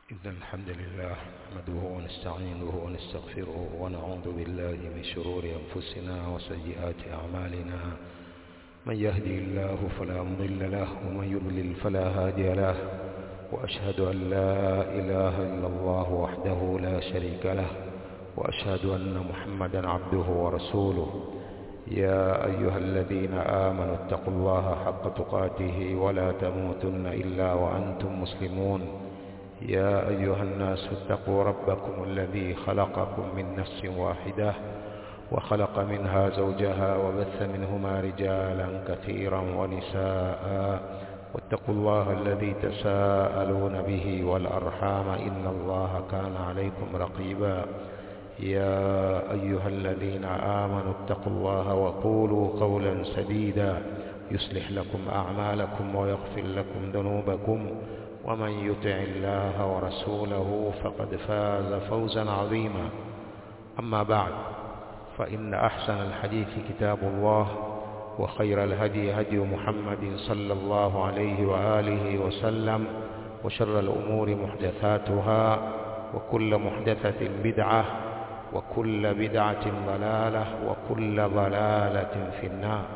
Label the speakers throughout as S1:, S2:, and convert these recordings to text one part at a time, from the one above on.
S1: إن الحمد لله نحمده ونستعينه ونستغفره ونعوذ بالله من شرور أنفسنا وسيئات أعمالنا من يهدي الله فلا مضل له ومن يضلل فلا هادي له وأشهد أن لا إله إلا الله وحده لا شريك له وأشهد أن محمدا عبده ورسوله يا أيها الذين آمنوا اتقوا الله حق تقاته ولا تموتن إلا وأنتم مسلمون يا أيها الناس اتقوا ربكم الذي خلقكم من نفس واحدة وخلق منها زوجها وبث منهما رجالا كثيرا ونساء واتقوا الله الذي تساءلون به والأرحام إن الله كان عليكم رقيبا يا أيها الذين آمنوا اتقوا الله وقولوا قولا سديدا يصلح لكم أعمالكم ويغفر لكم ذنوبكم ومن يطع الله ورسوله فقد فاز فوزا عظيما أما بعد فإن أحسن الحديث كتاب الله وخير الهدي هدي محمد صلى الله عليه وآله وسلم وشر الأمور محدثاتها وكل محدثة بدعة وكل بدعة ضلالة وكل ضلالة في النار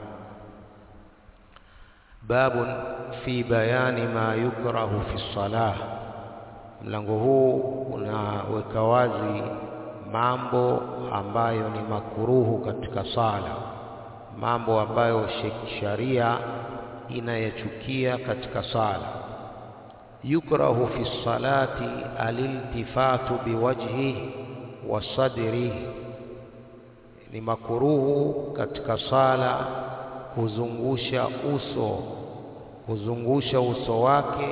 S1: باب في بيان ما يكره في الصلاة mlango huu unaweka wazi mambo ambayo ni makuruhu katika sala mambo ambayo sharia inayachukia katika sala yukrahu fi salati aliltifatu biwajhihi wa sadrihi ni makuruhu katika sala kuzungusha uso kuzungusha uso wake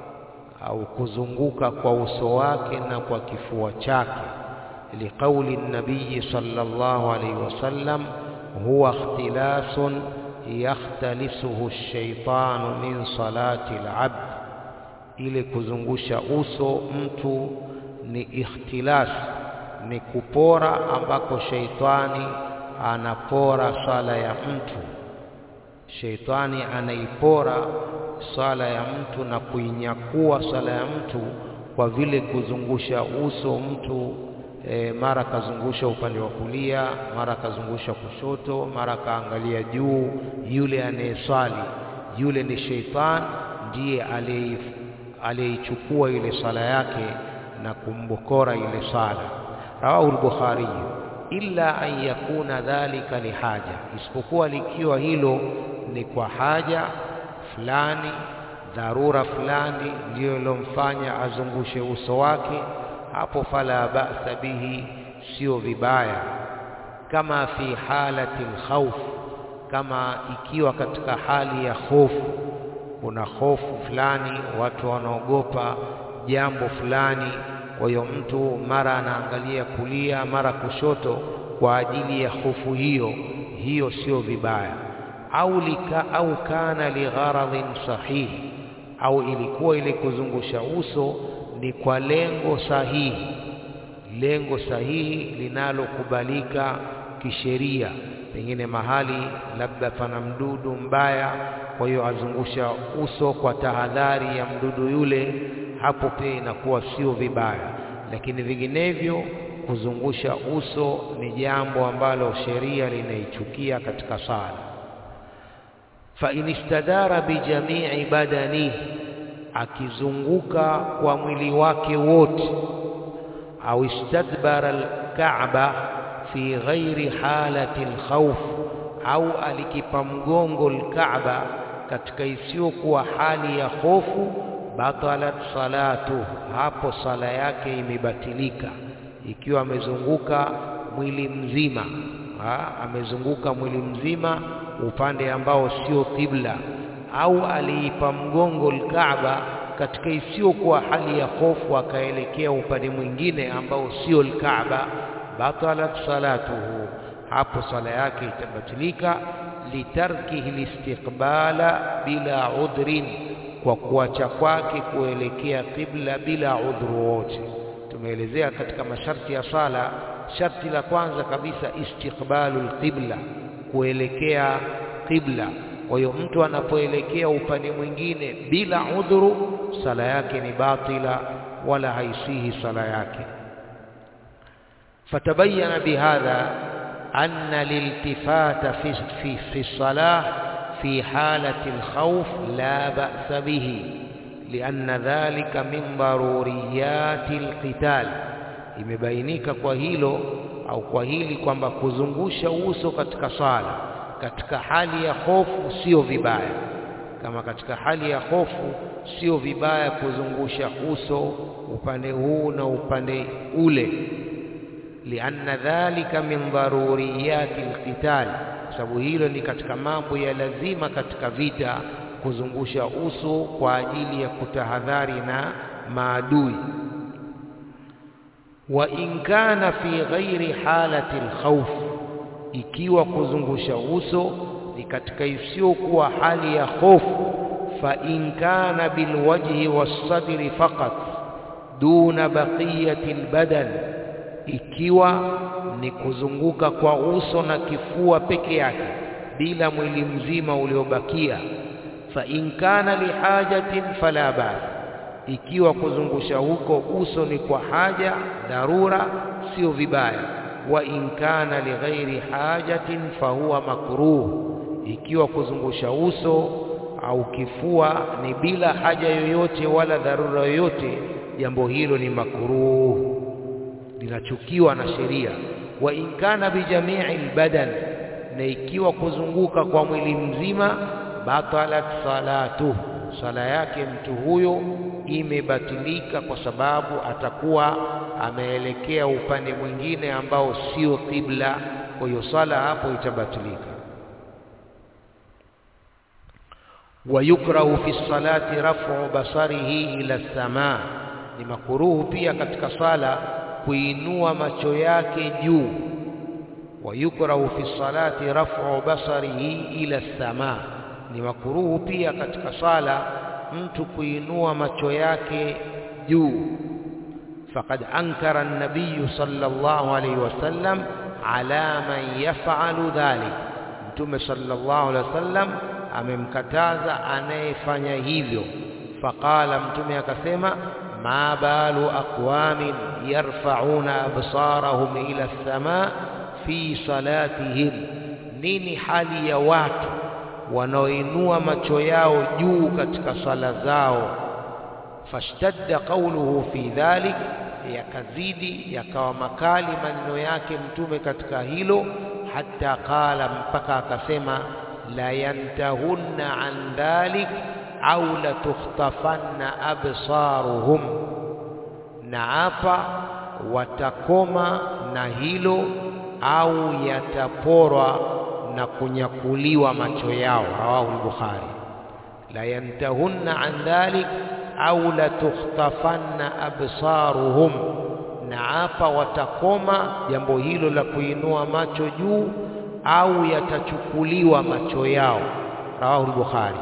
S1: au kuzunguka kwa uso wake na kwa kifua chake liqauli nabii sallallahu alaihi wasallam huwa ikhtilasun yakhtalisuhu ash-shaytanu min salati al-abd ile kuzungusha uso mtu ni ikhtilas ni kupora ambako sheitani anapora sala ya mtu sheitani anaipora sala ya mtu na kuinyakua sala ya mtu kwa vile kuzungusha uso mtu e, mara kazungusha upande wa kulia mara kazungusha kushoto mara kaangalia juu yule anayeswali yule ni sheitani ndiye aliyeichukua ile sala yake na kumbokora ile sala rawahu al-bukhari illa an yakuna dhalika lihaja isipokuwa likiwa hilo ni kwa haja fulani dharura fulani ndiyo ilomfanya azungushe uso wake hapo fala ba'sa bihi sio vibaya kama fi halati alkhawf kama ikiwa katika hali ya hofu kuna hofu fulani watu wanaogopa jambo fulani kwa hiyo mtu mara anaangalia kulia mara kushoto kwa ajili ya hofu hiyo hiyo sio vibaya au lika au kana ligharadhin sahihi au ilikuwa ile kuzungusha uso ni kwa lengo sahihi lengo sahihi linalokubalika kisheria pengine mahali labda pana mdudu mbaya kwa hiyo azungusha uso kwa tahadhari ya mdudu yule hapo pia inakuwa sio vibaya lakini vinginevyo kuzungusha uso ni jambo ambalo sheria linaichukia katika sala fa inistadara bijamii badani akizunguka kwa mwili wake wote au istadbara alkaaba fi ghairi halati alkhawf au alikipa mgongo alkaaba katika isiyokuwa hali ya hofu batalat salatu hapo sala yake imebatilika ikiwa amezunguka mwili mzima ha, amezunguka mwili mzima upande ambao sio kibla au aliipa mgongo alkaaba katika isiyokuwa hali ya hofu akaelekea upande mwingine ambao sio alkaaba batalat salatuhu hapo sala yake itabatilika litarkihi listiqbala bila udhrin kwa kuacha kwake kuelekea kibla bila udhuru wote tumeelezea katika masharti ya sala sharti la kwanza kabisa istiqbalul qibla kuelekea qibla kwa hiyo mtu anapoelekea upande mwingine bila udhuru sala yake ni batila wala haisihi sala yake فتبين بهذا أن الالتفات في في في الصلاة في حالة الخوف لا بأس به لأن ذلك من ضروريات القتال imebainika kwa hilo au kwa hili kwamba kuzungusha uso katika sala katika hali ya hofu sio vibaya kama katika hali ya hofu sio vibaya kuzungusha uso upande huu na upande ule lianna dhalika min daruriyati alqital sababu hilo ni katika mambo ya lazima katika vita kuzungusha uso kwa ajili ya kutahadhari na maadui wa in kana fi ghairi halati alkhawf ikiwa kuzungusha uso ni katika isiyokuwa hali ya hofu fa in kana bilwajhi wassadri faqat duna baqiyati albadan ikiwa ni kuzunguka kwa uso na kifua peke yake bila mwili mzima uliobakia fa in kana lihajatin fala bas ikiwa kuzungusha huko uso ni kwa haja dharura sio vibaya wa in kana lighairi hajatin fahuwa makruh ikiwa kuzungusha uso au kifua ni bila haja yoyote wala dharura yoyote jambo hilo ni makruh linachukiwa na sheria wa in kana bijamii albadan na ikiwa kuzunguka kwa mwili mzima batalat salatuhu sala yake mtu huyo imebatilika kwa sababu atakuwa ameelekea upande mwingine ambao sio kibla kwa hiyo sala hapo itabatilika wayukrahu fi salati raf'u basarihi ila samaa ni makuruhu pia katika sala kuinua macho yake juu wayukrahu fi salati raf'u basarihi ila samaa ni makuruhu pia katika sala mtu kuinua macho yake juu faqad ankara an-nabiy sallallahu alayhi wasallam ala man yaf'alu dhalik mtume sallallahu alayhi wasallam amemkataza anayefanya hivyo faqala mtume akasema ma balu aqwamin yarfa'una absarahum ila as-samaa fi salatihim nini hali ya watu wanaoinua macho yao juu katika sala zao fashtadda qawluhu fi dhalik yakazidi yakawa makali maneno yake mtume katika hilo hata qala mpaka akasema la yantahunna an dhalik au la tukhtafanna absaruhum na hapa watakoma na hilo au yataporwa na kunyakuliwa macho yao rawahu al-bukhari la yantahunna an dhalik au la tukhtafanna absaruhum na hapa watakoma jambo hilo la kuinua macho juu au yatachukuliwa macho yao rawahu al-bukhari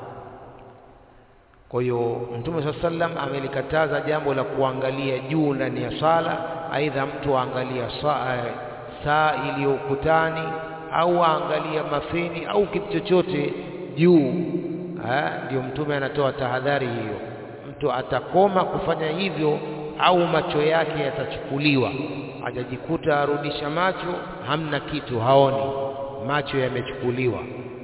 S1: kwa hiyo mtume saa sallam amelikataza jambo la kuangalia juu ndani ya sala aidha mtu aangalia saa, saa iliyo ukutani au aangalia mafeni au kitu chochote juu ndio mtume anatoa tahadhari hiyo mtu atakoma kufanya hivyo au macho yake yatachukuliwa ajajikuta arudisha macho hamna kitu haoni macho yamechukuliwa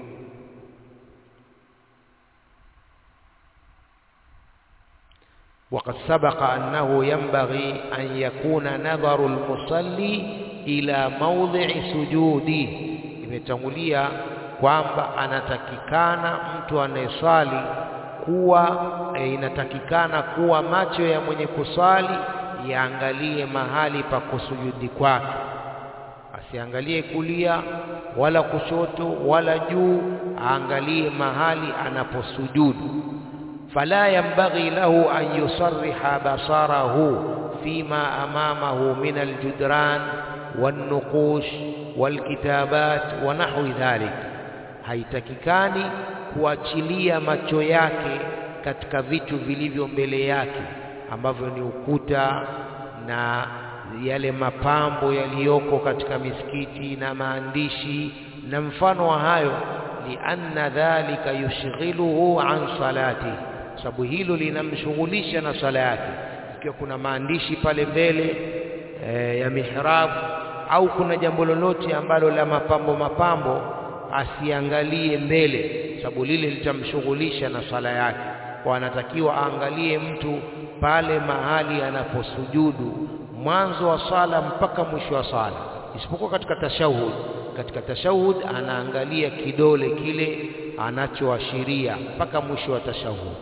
S1: وقد سبق أنه ينبغي أن يكون نظر المصلي إلى موضع سجوده imetangulia kwamba anatakikana mtu anayeswali kuwa e, inatakikana kuwa macho ya mwenye kuswali yaangalie mahali pa kusujudi kwake asiangalie kulia wala kushoto wala juu aangalie mahali anaposujudu فلا ينبغي له أن يصرح بصره فيما أمامه من الجدران والنقوش والكتابات ونحو ذلك haitakikani kuachilia macho yake katika vitu vilivyo mbele yake ambavyo ni ukuta na yale mapambo yaliyoko katika misikiti na maandishi na mfano wa hayo lianna dhalika yushghiluhu an salati sababu hilo linamshughulisha na swala yake ikiwa kuna maandishi pale mbele e, ya mihrab au kuna jambo lolote ambalo la mapambo mapambo asiangalie mbele sababu lile litamshughulisha na swala yake kwa anatakiwa aangalie mtu pale mahali anaposujudu mwanzo wa swala mpaka mwisho wa swala isipokuwa katika tashahud katika tashahud anaangalia kidole kile anachoashiria mpaka mwisho wa tashahud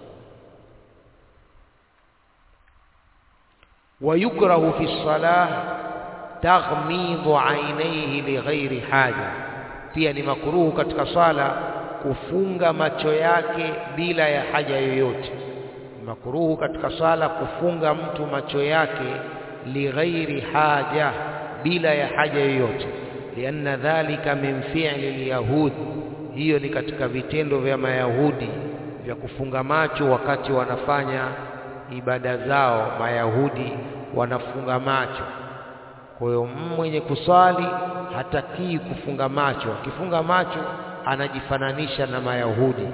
S1: ويكره في الصلاة تغميض عينيه لغير حاجة pia ni makruhu katika sala kufunga macho yake bila ya haja yoyote makruhu katika sala kufunga mtu macho yake lighairi haja bila ya haja yoyote lianna dhalika min fi'li alyahud hiyo ni katika vitendo vya mayahudi vya kufunga macho wakati wanafanya ibada zao mayahudi wanafunga macho kwa hiyo mwenye kuswali hatakii kufunga macho akifunga macho anajifananisha na mayahudi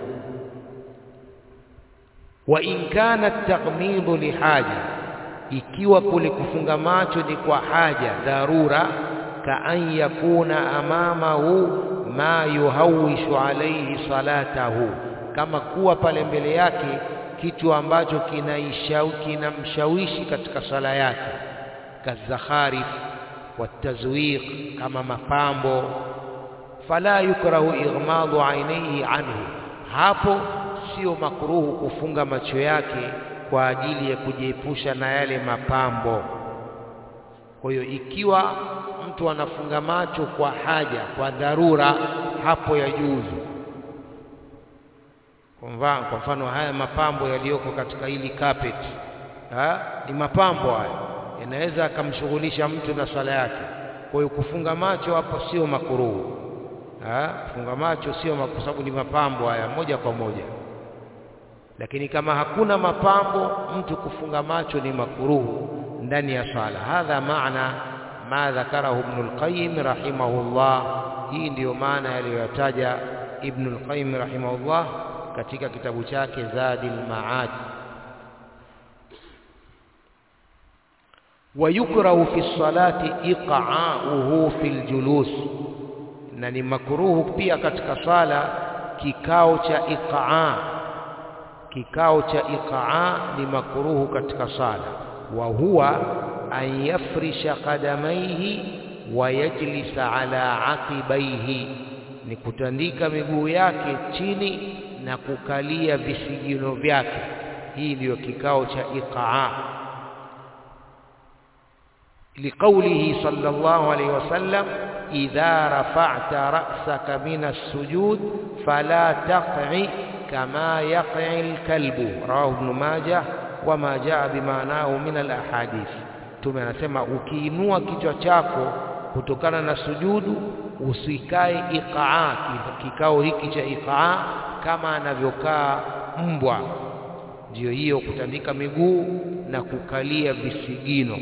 S1: wa in kana taghmidu lihaja ikiwa kule kufunga macho ni kwa haja dharura ka an yakuna amamahu ma yuhawishu alayhi salatahu kama kuwa pale mbele yake kitu ambacho kinamshawishi katika sala yake kazakharif watazwiq kama mapambo fala yukrahu ighmadu ainihi anhu hapo sio makruhu kufunga macho yake kwa ajili ya kujiepusha na yale mapambo kwa hiyo ikiwa mtu anafunga macho kwa haja kwa dharura hapo yajuzu kwa mfano haya mapambo yaliyoko katika hili carpet ha? ni mapambo haya yanaweza akamshughulisha mtu na swala yake kwa hiyo kufunga macho hapo sio makuruhu kufunga macho sio kwa sababu ni mapambo haya moja kwa moja lakini kama hakuna mapambo mtu kufunga macho ni makuruhu ndani ya swala hadha maana ma dhakarahu ibn al-qayyim rahimahullah hii ndiyo maana yaliyoyataja ibn al-qayyim rahimahullah katika kitabu chake Zadil Maad ويكره في الصلاة إقعاؤه في الجلوس na ni makruhu pia katika sala kikao cha iqaa kikao cha iqaa ni makruhu katika sala wa huwa an yafrisha qadamaihi wa yajlisa ala aqibaihi ni kutandika miguu yake chini na kukalia visigino vyake hii ndiyo kikao cha iqaa لقوله صلى الله عليه وسلم إذا رفعت رأسك من السجود فلا تقع كما يقع الكلب رواه ابن ماجه وما جاء بمعناه من الأحاديث tume anasema ukiinua kichwa chako kutokana na sujudu usikae iqaa kikao hiki cha iqaa kama anavyokaa mbwa ndiyo hiyo kutandika miguu na kukalia visigino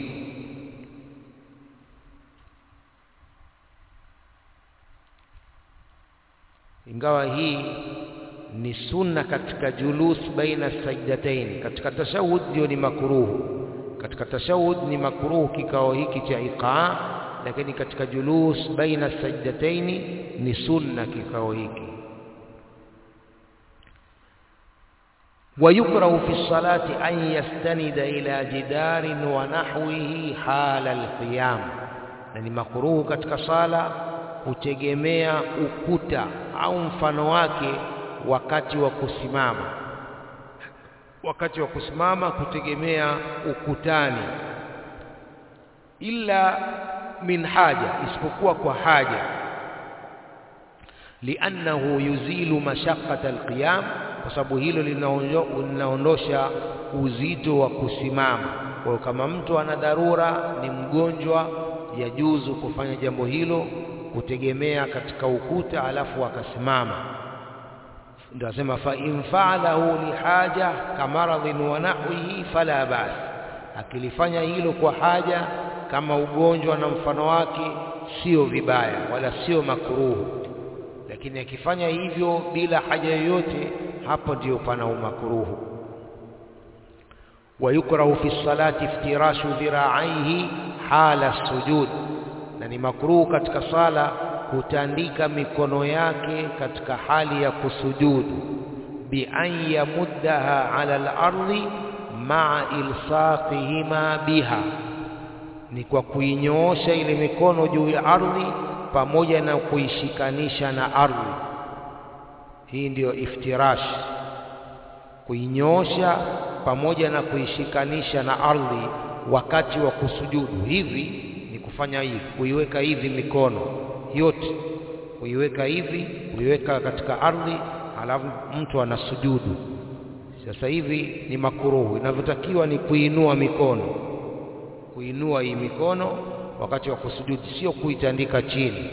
S1: ingawa hii ni sunna katika julus baina sajdatain katika tashahud ndio ni makruhu katika tashahud ni makruhu kikao hiki cha iqaa lakini katika julus baina sajdatain ni sunna kikao hiki ويكره في الصلاة أن يستند إلى جدار ونحوه حال القيام يعني مكروه katika sala kutegemea ukuta au mfano wake wakati wa kusimama wakati wa kusimama kutegemea ukutani illa min haja isipokuwa kwa haja liannahu yuzilu mashaqqata alqiyam kwa sababu hilo linaondosha uzito wa kusimama kwa kama mtu ana dharura ni mgonjwa yajuzu kufanya jambo hilo kutegemea katika ukuta alafu akasimama ndio asema fa in fa'alahu lihaja kamaradhin wa nahwihi fala bas akilifanya hilo kwa haja kama ugonjwa na mfano wake sio vibaya wala sio makruhu lakini akifanya hivyo bila haja yoyote hapo ndio pana umakruhu ويكره في الصلاة افتراش ذراعيه حال السجود na ni makruhu katika sala kutandika mikono yake katika hali ya kusujudu bi an yamuddaha ala al-ardi ma'a ilsaqihima biha ni kwa kuinyoosha ile mikono juu ya ardhi pamoja na kuishikanisha na ardhi hii ndiyo iftirash kuinyoosha pamoja na kuishikanisha na ardhi wakati wa kusujudu hivi ni kufanya hivi kuiweka hivi mikono yote kuiweka hivi kuiweka katika ardhi alafu mtu anasujudu sasa hivi ni makuruhu inavyotakiwa ni kuinua mikono kuinua hii mikono wakati wa kusujudu sio kuitandika chini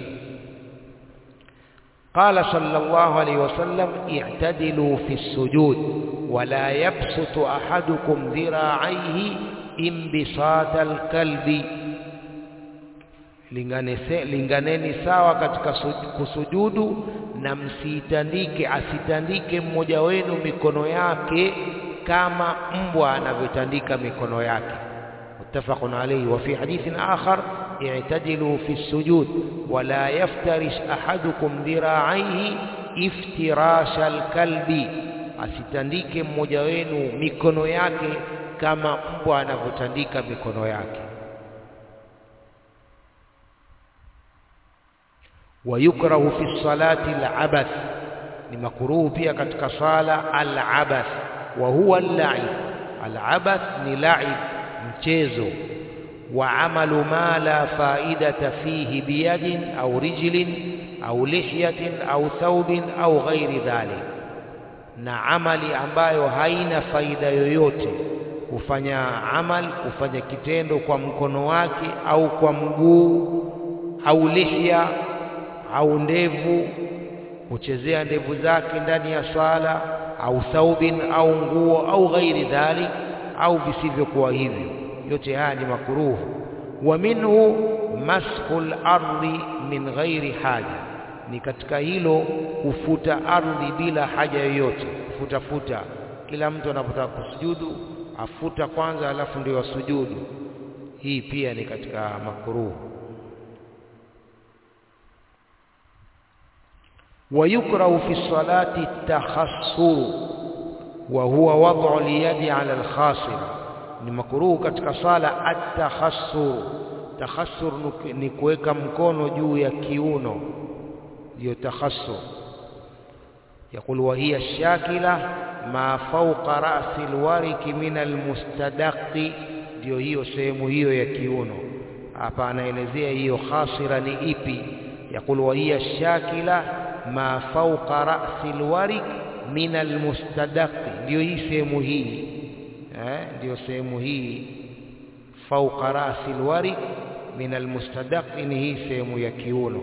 S1: قال صلى الله عليه وسلم اعتدلوا في السجود ولا يبسط أحدكم ذراعيه انبساط الكلب linganeni sawa katika kusujudu na msiitandike asitandike mmoja wenu mikono yake kama mbwa anavyotandika mikono yake muttafaqun alayhi wa fi hadithin akhar i'tadilu fi sujud wa la yaftarish ahadukum dhira'aihi iftirash alkalbi asitandike mmoja wenu mikono yake kama mbwa anavyotandika mikono yake ويكره في الصلاة العبث ni makuruhu pia katika sala al-abath wa huwa al-la'ib al-abath ni la'ib mchezo wa amalu ma la faidata fihi biyadin au rijlin au lihyatin au thawbin au ghairi dhalik na amali ambayo haina faida yoyote kufanya amal kufanya kitendo kwa mkono wake au kwa mguu au lihya au ndevu kuchezea ndevu zake ndani ya swala au thaubin au nguo au ghairi dhalik au visivyokuwa hivyo yote haya ni makuruhu wa minhu maskhul ardi min ghairi haja ni katika hilo kufuta ardhi bila haja yoyote kufuta futa kila mtu anapotaka kusujudu afuta kwanza alafu ndio asujudu hii pia ni katika makuruhu ويكره في الصلاة التخصر وهو وضع اليد على الخاصر ni makruhu katika sala at-takhassur takhassur ni kuweka mkono juu ya kiuno ndio takhassur يقول وهي الشاكلة ما فوق رأس الورك من المستدق ndio hiyo sehemu hiyo ya kiuno hapa anaelezea hiyo khasira ni ipi يقول وهي الشاكلة ma fawqa ra'si alwarik min almustadaq ndio hii sehemu hii eh ndio sehemu hii fawqa ra'si alwarik min almustadaq ni hii sehemu ya kiuno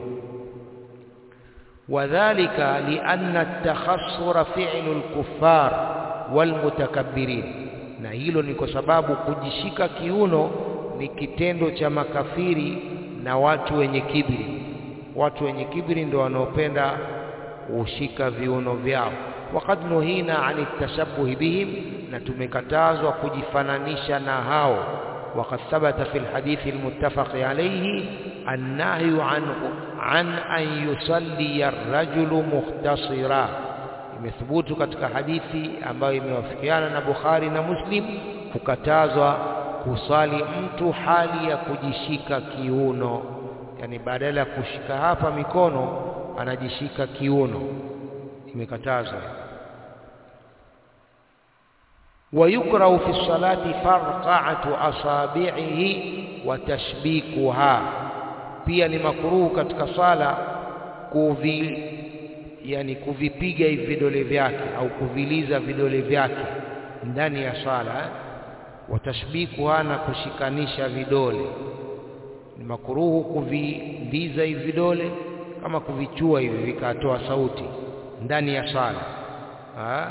S1: wadhālika lianna at-takhassura fi'lu al-kuffar walmutakabbirin na hilo ni kwa sababu kujishika kiuno ni kitendo cha makafiri na watu wenye kibri watu wenye kibri ndio wanaopenda kushika viuno vyao waqad nuhina ani tashabbuh bihim na tumekatazwa kujifananisha na hao وقد ثبت في الحديث المتفق عليه النهي عن عن أن يصلي الرجل مختصرا imethubutu katika hadithi ambayo imewafikiana na Bukhari na Muslim kukatazwa kusali mtu hali ya kujishika kiuno yani badala ya kushika hapa mikono anajishika kiuno imekatazwa ويكره في الصلاة فرقعة أصابعه وتشبيكها pia ni makruhu katika sala kuvi yani kuvipiga hivi vidole vyake au kuviliza vidole vyake ndani ya sala watashbikuha na kushikanisha vidole ni makuruhu kuviliza hivi vidole kama kuvichua hivi vikatoa sauti ndani ya sala ha?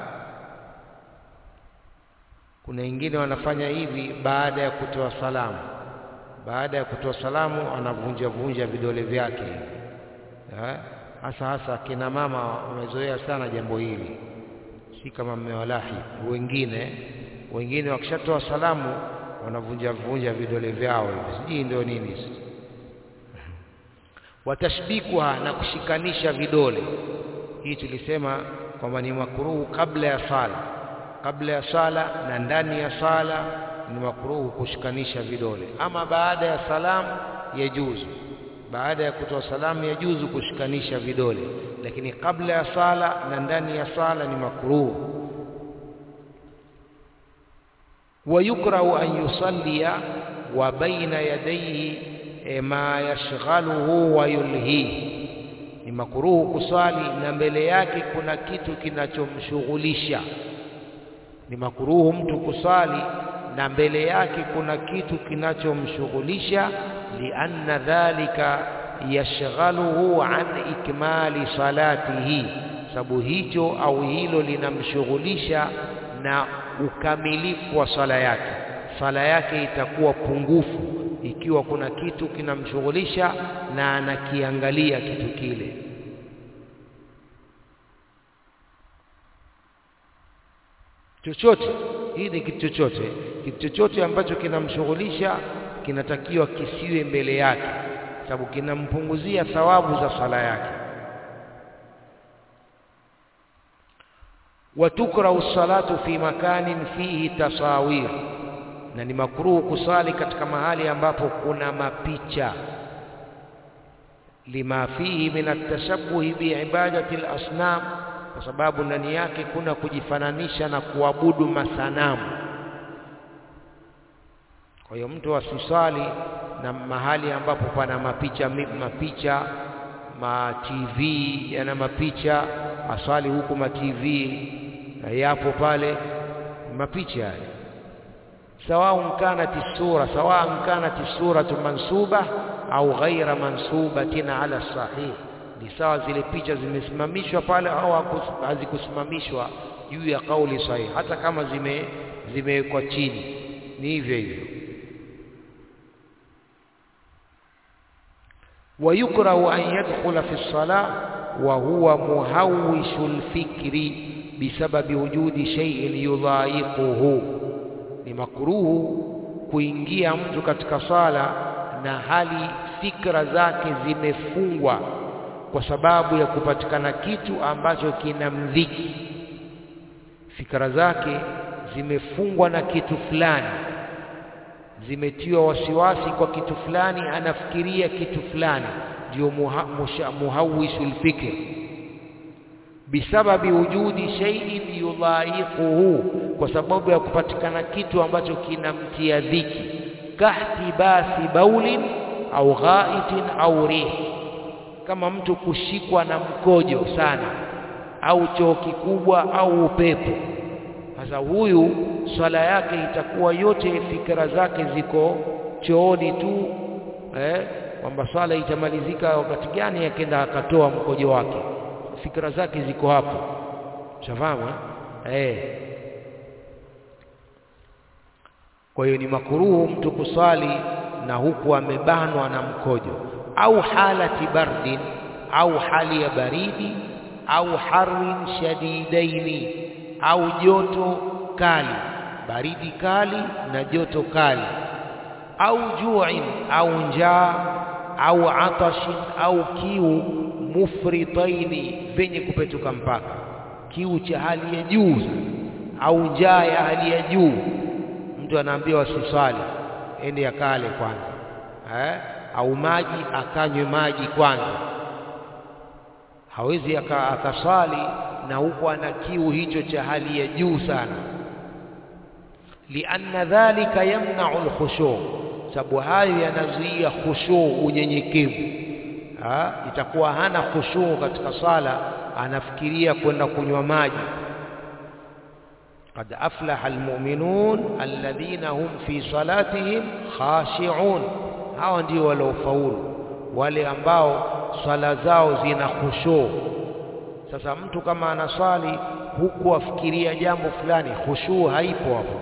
S1: kuna wengine wanafanya hivi baada ya kutoa salamu baada ya kutoa salamu anavunja vunja vidole vyake hasa hasa kina mama wamezoea sana jambo hili si kama mmewalahi wengine wengine wakishatoa salamu wanavunja vunja vidole vyao hivi sijui ndio nini watashbikuha na kushikanisha vidole hii tulisema kwamba ni makruhu kabla ya sala kabla ya sala na ndani ya sala ni makruhu kushikanisha vidole ama baada ya salamu yajuzu baada ya kutoa salamu yajuzu kushikanisha vidole lakini kabla ya sala na ndani ya sala ni makruhu ويكره أن يصلي وبين يديه ما يشغله ويلهيه ni makuruhu kuswali na mbele yake kuna kitu kinachomshughulisha ni makuruhu mtu kuswali na mbele yake kuna kitu kinachomshughulisha lianna dhalika yashghaluhu an ikmali salatihi sababu hicho au hilo linamshughulisha na ukamilifu wa sala yake sala yake itakuwa pungufu ikiwa kuna kitu kinamshughulisha na anakiangalia kitu kile chochote hii ni kitu chochote kitu chochote ambacho kinamshughulisha kinatakiwa kisiwe mbele yake sababu kinampunguzia thawabu za sala yake watukrahu salatu fi makanin fihi tasawir na ni makruhu kusali katika mahali ambapo kuna mapicha lima fihi min atashabuhi biibadati alasnam kwa sababu ndani yake kuna kujifananisha na kuabudu masanamu kwa hiyo mtu asisali na mahali ambapo pana mapicha mapicha ma TV yana mapicha asali huku ma TV na yapo pale mapicha yale sawa kanat sura sawa kanat suratu mansuba au ghaira mansubatin ala sahih ni sawa zile picha zimesimamishwa pale au hazikusimamishwa juu ya kauli sahihi hata kama zime zimewekwa chini ni hivyo hivyo ويكره أن يدخل في الصلاة وهو مهوش الفكر بسبب وجود شيء يضايقه ni makruhu kuingia mtu katika sala na hali fikra zake zimefungwa kwa sababu ya kupatikana kitu ambacho kinamdhiki fikra zake zimefungwa na kitu fulani zimetiwa wasiwasi kwa kitu fulani anafikiria kitu fulani ndio muha, muhawisul fikr bisababi wujudi shay'in yudhaiquhu kwa sababu ya kupatikana kitu ambacho kinamtia dhiki kahti basi baulin au ghaitin au rih kama mtu kushikwa na mkojo sana au choo kikubwa au upepo sasa huyu swala yake itakuwa yote fikra zake ziko chooni tu eh kwamba swala itamalizika wakati gani akenda akatoa mkojo wake fikra zake ziko hapo shafahamu eh kwa hiyo ni makuruhu mtu kuswali na huku amebanwa na mkojo au halati bardin au hali ya baridi au harin shadidaini au joto kali baridi kali na joto kali au ju'in au njaa au atashin au kiu mufritaini venye kupetuka mpaka kiu cha hali ya juu au njaa ya hali ya juu mtu anaambiwa asiswali ende akale kwanza eh? au maji akanywe maji kwanza hawezi akaswali na huko ana kiu hicho cha hali ya juu sana lianna dhalika yamna'u al-khushu' sababu hayo yanazuia khushu' unyenyekevu itakuwa hana khushu' katika sala anafikiria kwenda kunywa maji قد أفلح المؤمنون الذين هم في صلاتهم خاشعون hao ndio waliofaulu wale ambao swala zao zina khushu sasa mtu kama anaswali huku afikiria jambo fulani khushu haipo hapo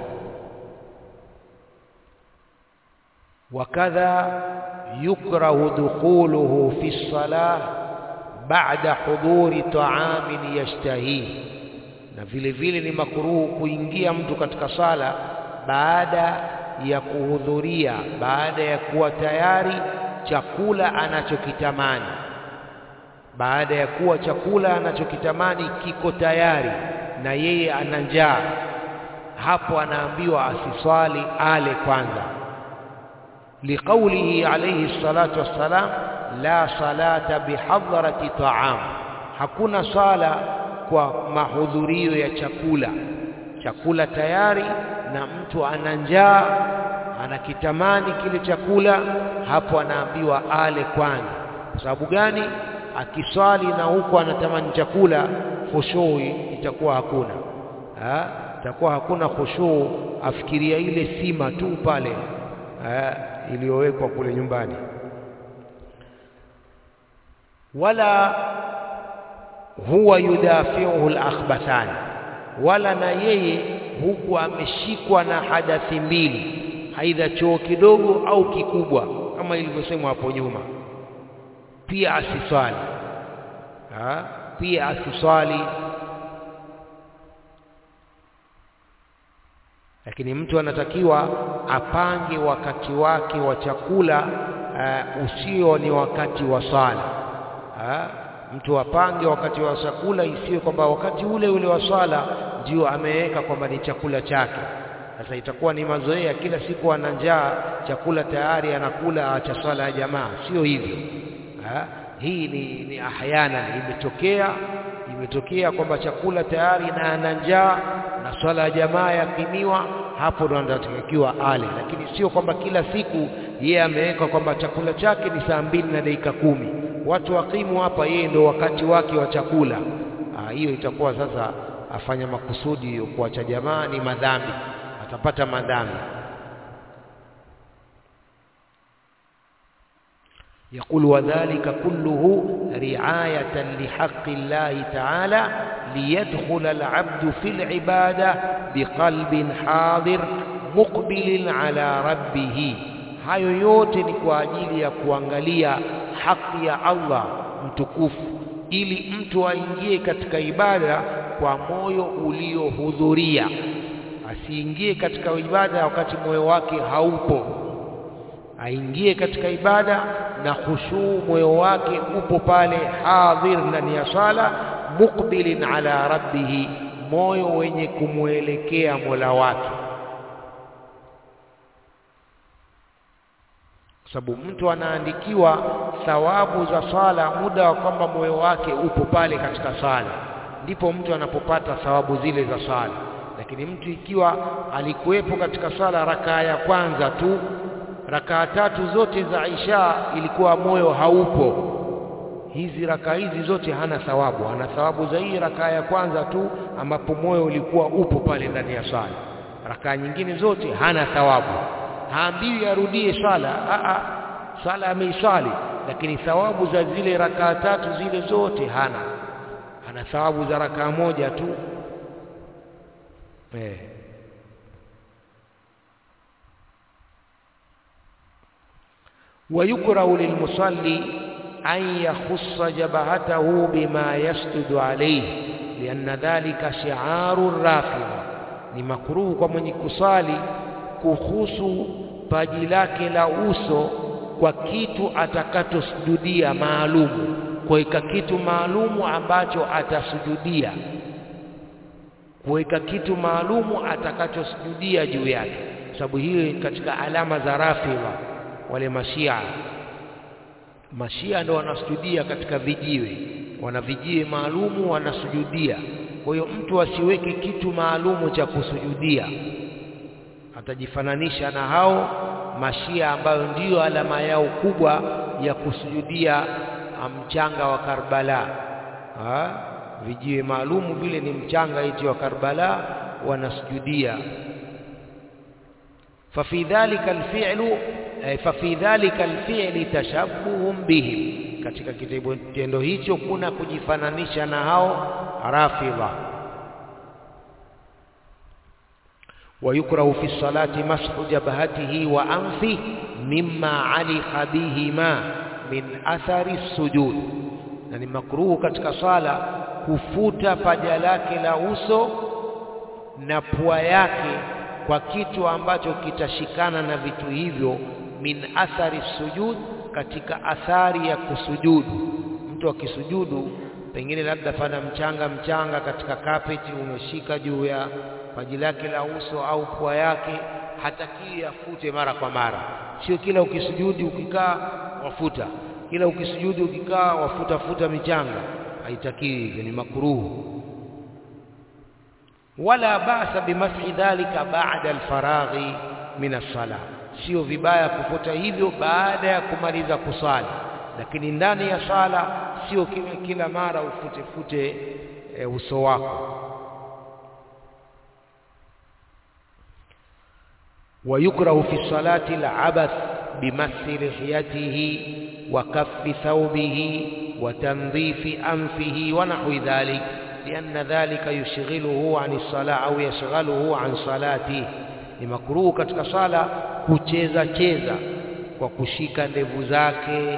S1: wakadha yukrahu dukhuluhu fi salah ba'da huduri ta'amin yashtahi na vile vile ni makruhu kuingia mtu katika sala baada ya kuhudhuria baada ya kuwa tayari chakula anachokitamani baada ya kuwa chakula anachokitamani kiko tayari na yeye ana njaa hapo anaambiwa asiswali ale kwanza liqaulihi alayhi salatu wassalam la salata bihadrati ta'am hakuna sala kwa mahudhurio ya chakula chakula tayari na mtu ana njaa anakitamani kile chakula hapo anaambiwa ale kwanza kwa sababu gani akiswali na huko anatamani chakula khushui itakuwa hakuna ha? itakuwa hakuna khushuu afikiria ile sima tu pale iliyowekwa kule nyumbani wala huwa yudafiuhu al-akhbathani wala na yeye huku ameshikwa na hadathi mbili aidha choo kidogo au kikubwa kama ilivyosemwa hapo nyuma pia asiswali ha? pia asiswali lakini mtu anatakiwa apange wakati wake wa chakula uh, usio ni wakati wa swala ha? mtu apange wakati wa chakula isiwe kwamba wakati ule ule wa swala ndio ameweka kwamba ni chakula chake sasa itakuwa ni mazoea kila siku ana njaa chakula tayari anakula acha swala ya jamaa sio hivyo ha? hii ni, ni ahyana imetokea imetokea kwamba chakula tayari na ana njaa na swala ya jamaa yakimiwa hapo ndo anatakiwa ale lakini sio kwamba kila siku yeye ameweka kwamba chakula chake ni saa mbili na dakika kumi watu wakimu hapa yeye ndo wakati wake wa chakula hiyo itakuwa sasa afanya makusudi kuacha jamaa ni madhambi atapata madhambi يقول وذلك كله رعاية لحق الله تعالى ليدخل العبد في العبادة بقلب حاضر مقبل على ربه hayo yote ni kwa ajili ya kuangalia haki ya Allah mtukufu ili mtu aingie katika ibada kwa moyo uliohudhuria asiingie katika ibada wakati moyo wake haupo aingie katika ibada na khushuu moyo wake upo pale hadhir ndani ya sala muqbilin ala rabbih moyo wenye kumwelekea Mola wake sababu mtu anaandikiwa thawabu za sala muda wa kwamba moyo wake upo pale katika sala ndipo mtu anapopata thawabu zile za sala lakini mtu ikiwa alikuwepo katika sala rakaa ya kwanza tu rakaa tatu zote za Isha ilikuwa moyo haupo hizi rakaa hizi zote hana thawabu ana thawabu za hii rakaa ya kwanza tu ambapo moyo ulikuwa upo pale ndani ya sala rakaa nyingine zote hana thawabu haambiwi arudie sala a a sala ameisali lakini thawabu za zile rakaa tatu zile zote hana ana thawabu za rakaa moja tu eh ويكره للمصلي أن يخص جبهته بما يسجد عليه لأن ذلك شعار الرافضة ni makruhu kwa mwenye kusali kuhusu paji lake la uso kwa kitu atakachosujudia maalumu kuweka kitu maalumu ambacho atasujudia kuweka kitu maalumu atakachosujudia juu yake sababu hiyo katika alama za rafidha wale mashia mashia ndio wanasujudia katika vijiwe wana vijiwe maalumu wanasujudia kwa hiyo mtu asiweke kitu maalumu cha kusujudia atajifananisha na hao mashia ambayo ndiyo alama yao kubwa ya kusujudia mchanga wa Karbala ha? vijiwe maalumu vile ni mchanga iti wa Karbala wanasujudia ففي ذلك الفعل ففي ذلك الفعل تشبه بهم katika kitendo hicho kuna kujifananisha na hao rafidha ويكره في الصلاة مسح جبهته وأنفه مما علق بهما من أثر السجود يعني مكروه katika sala kufuta paja lake la uso na pua yake kwa kitu ambacho kitashikana na vitu hivyo min athari sujud katika athari ya kusujudu mtu akisujudu pengine labda pana mchanga mchanga katika kapeti umeshika juu ya paji lake la uso au pua yake hatakii afute mara kwa mara sio kila ukisujudi ukikaa wafuta kila ukisujudi ukikaa wafuta futa michanga haitakiwi hivyo ni makruhu wala basa bimashi dhalika baada alfaraghi min as-salah sio vibaya kufuta hivyo baada ya kumaliza kusali lakini ndani ya sala sio kila, kila mara ufute fute e, uso wako ويكره في الصلاة العبث بمس لحيته وكف ثوبه وتنظيف أنفه ونحو ذلك لأن ذلك يشغله عن الصلاة أو يشغله عن صلاته ni makruhu katika sala kucheza cheza kwa kushika ndevu zake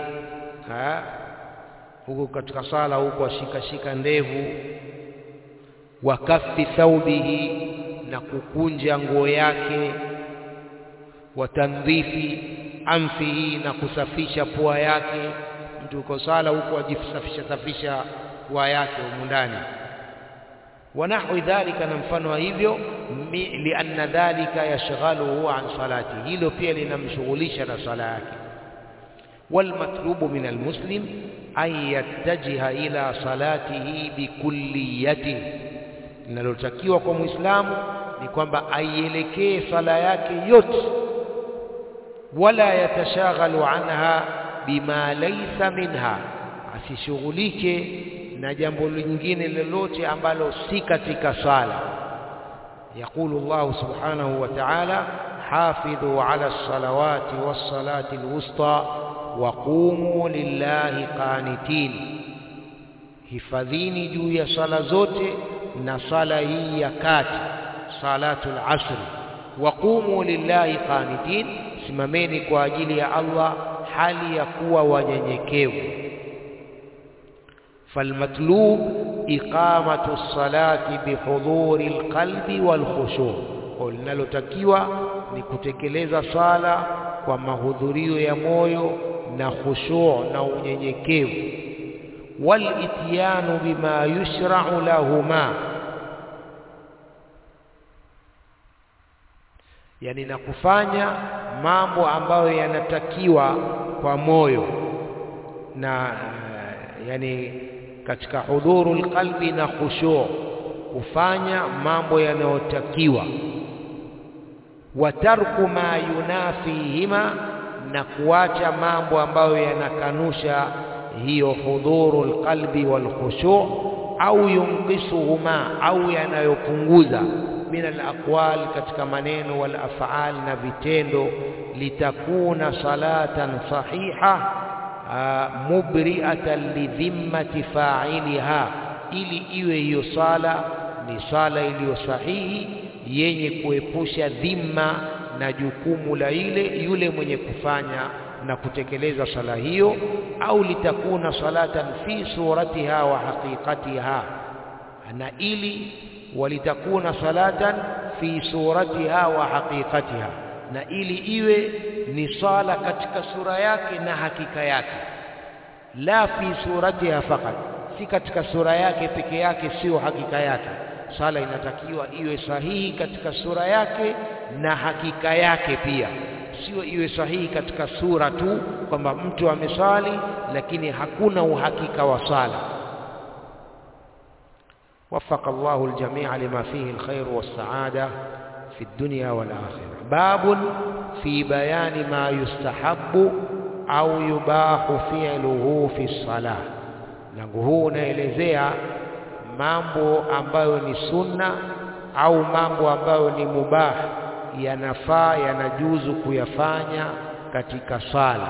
S1: huko katika sala huko ashika shika ndevu wa kaffi thaubihi na kukunja nguo yake wa tandhifi amfihi na kusafisha pua yake mtu uko sala huko ajisafisha safisha pua yake humu ndani ونحو ذلك na mfano wa hivyo lianna dhalika yashghaluhu an salati hilo pia linamshughulisha na sala yake والمطلوب من المسلم أن يتجه إلى صلاته بكليته linalotakiwa kwa muislamu ni kwamba aielekee sala yake yote wala yatashaghalu anha bima laysa minha asishughulike na jambo lingine lolote ambalo si katika sala يقول الله سبحانه وتعالى حافظوا على الصلوات والصلاة الوسطى وقوموا لله قانتين hifadhini juu ya sala zote na sala hii ya kati salatul asr waqumu lillahi qanitin simameni kwa ajili ya Allah hali ya kuwa wanyenyekevu فالمطلوب إقامة الصلاة بحضور القلب والخشوع linalotakiwa ni kutekeleza sala kwa mahudhurio ya moyo na khushu' na unyenyekevu walityanu bima yushra'u lahuma yani na kufanya mambo ambayo yanatakiwa kwa moyo na yani katika hudhurul qalbi na khushu' kufanya mambo yanayotakiwa wa tarku ma yunafihima na kuacha mambo ambayo yanakanusha hiyo hudhurul qalbi wal khushu' au yunqisuhuma au yanayopunguza min alaqwal katika maneno wal af'al na vitendo litakuna salatan sahiha mubri'atan lidhimmati fa'iliha ili iwe hiyo sala ni sala iliyo sahihi yenye kuepusha dhima na jukumu la ile yule mwenye kufanya na kutekeleza sala hiyo au litakuna salatan fi suratiha wa haqiqatiha na ili walitakuna salatan fi suratiha wa haqiqatiha na ili iwe ni sala katika sura yake na hakika yake la fi suratiha fakat si katika sura yake peke yake sio hakika yake sala inatakiwa iwe sahihi katika sura yake na hakika yake pia sio iwe sahihi katika sura tu kwamba mtu amesali lakini hakuna uhakika wa sala وفق الله الجميع لما فيه الخير والسعادة في الدنيا والآخرة باب في بيان ما يستحب أو يباح فعله في الصلاة langu huu unaelezea mambo ambayo ni sunna au mambo ambayo ni mubah yanafaa yanajuzu kuyafanya katika sala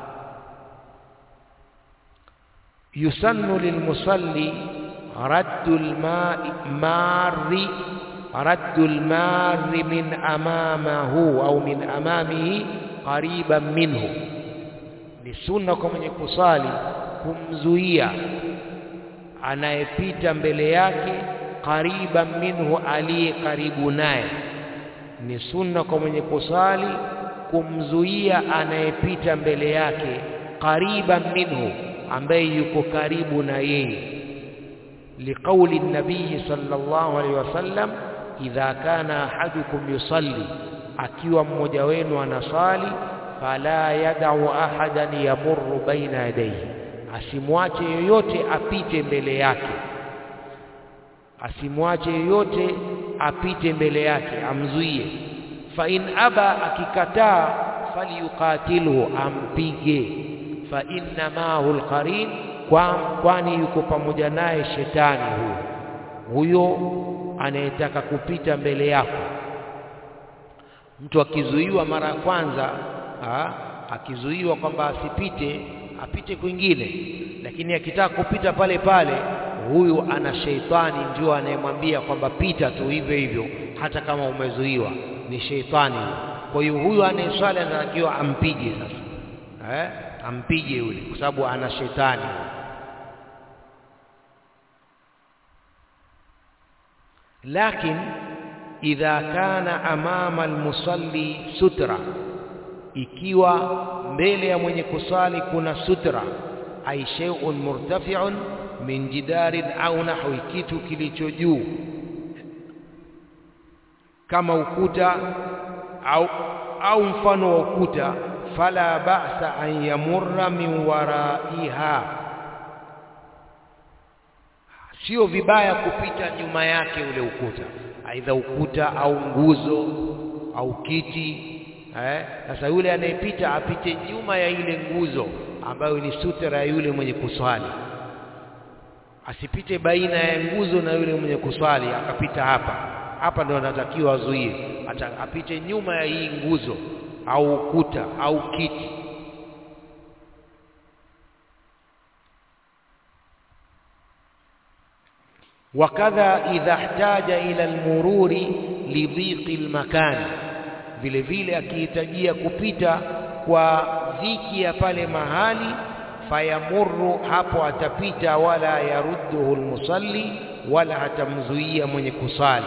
S1: yusannu lilmusalli raddu almari raddu almari min amamahu au min amamihi qariban minhu ni sunna kwa mwenye kusali kumzuia anayepita mbele yake qariban minhu aliye karibu naye ni sunna kwa mwenye kusali kumzuia anayepita mbele yake qariban minhu ambaye yuko karibu na yeye liqauli nabii sallallahu alaihi wasallam idha kana ahadukum yusalli akiwa mmoja wenu anasali fala yadau ahadan yamurru baina yadayhi asimwache yoyote apite mbele yake asimwache yoyote apite mbele yake amzuie fa in aba akikataa falyuqatilhu ampige fa inna maahu alqarin kwani yuko pamoja naye shetani huyo huyo anayetaka kupita mbele yako mtu akizuiwa mara ya kwanza ha, akizuiwa kwamba asipite apite kwingine lakini akitaka kupita pale pale huyu ana sheitani ndio anayemwambia kwamba pita tu hivyo hivyo hata kama umezuiwa ni sheitani kwa hiyo huyu anayeswali anatakiwa ampige sasa eh? ampige yule kwa sababu ana shetani lakin idha kana amama almusalli sutra ikiwa mbele ya mwenye kusali kuna sutra ay shay'un murtafi'un min jidarin au nahwi kitu kilicho juu kama ukuta au au mfano wa ukuta fala ba'sa an yamurra min waraiha sio vibaya kupita nyuma yake ule ukuta aidha ukuta au nguzo au kiti eh sasa yule anayepita apite nyuma ya ile nguzo ambayo ni sutra ya yule mwenye kuswali asipite baina ya nguzo na yule mwenye kuswali akapita hapa hapa ndio anatakiwa azuie apite nyuma ya hii nguzo au ukuta au kiti wakadha idha ihtaja ila almururi lidhiqi almakan vile vile akihitajia kupita kwa dhiki ya pale mahali fayamurru hapo atapita wala yarudduhu almusalli wala hatamzuia mwenye kusali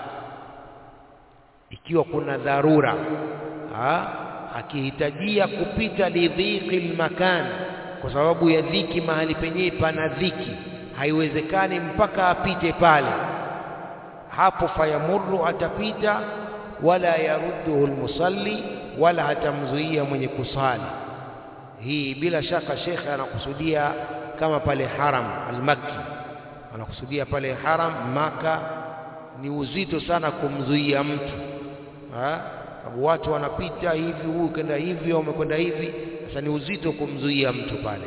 S1: ikiwa kuna dharura ha? akihitajia kupita lidhiqi almakan kwa sababu ya dhiki mahali penyewe pana dhiki haiwezekani mpaka apite pale hapo fayamurru atapita wala yarudduhu almusalli wala hatamzuia mwenye kusali hii bila shaka shekhe anakusudia kama pale haram almakki anakusudia pale haram maka ni uzito sana kumzuia mtu sababu watu wanapita hivi huyu kenda hivi au umekwenda hivi sasa ni uzito kumzuia mtu pale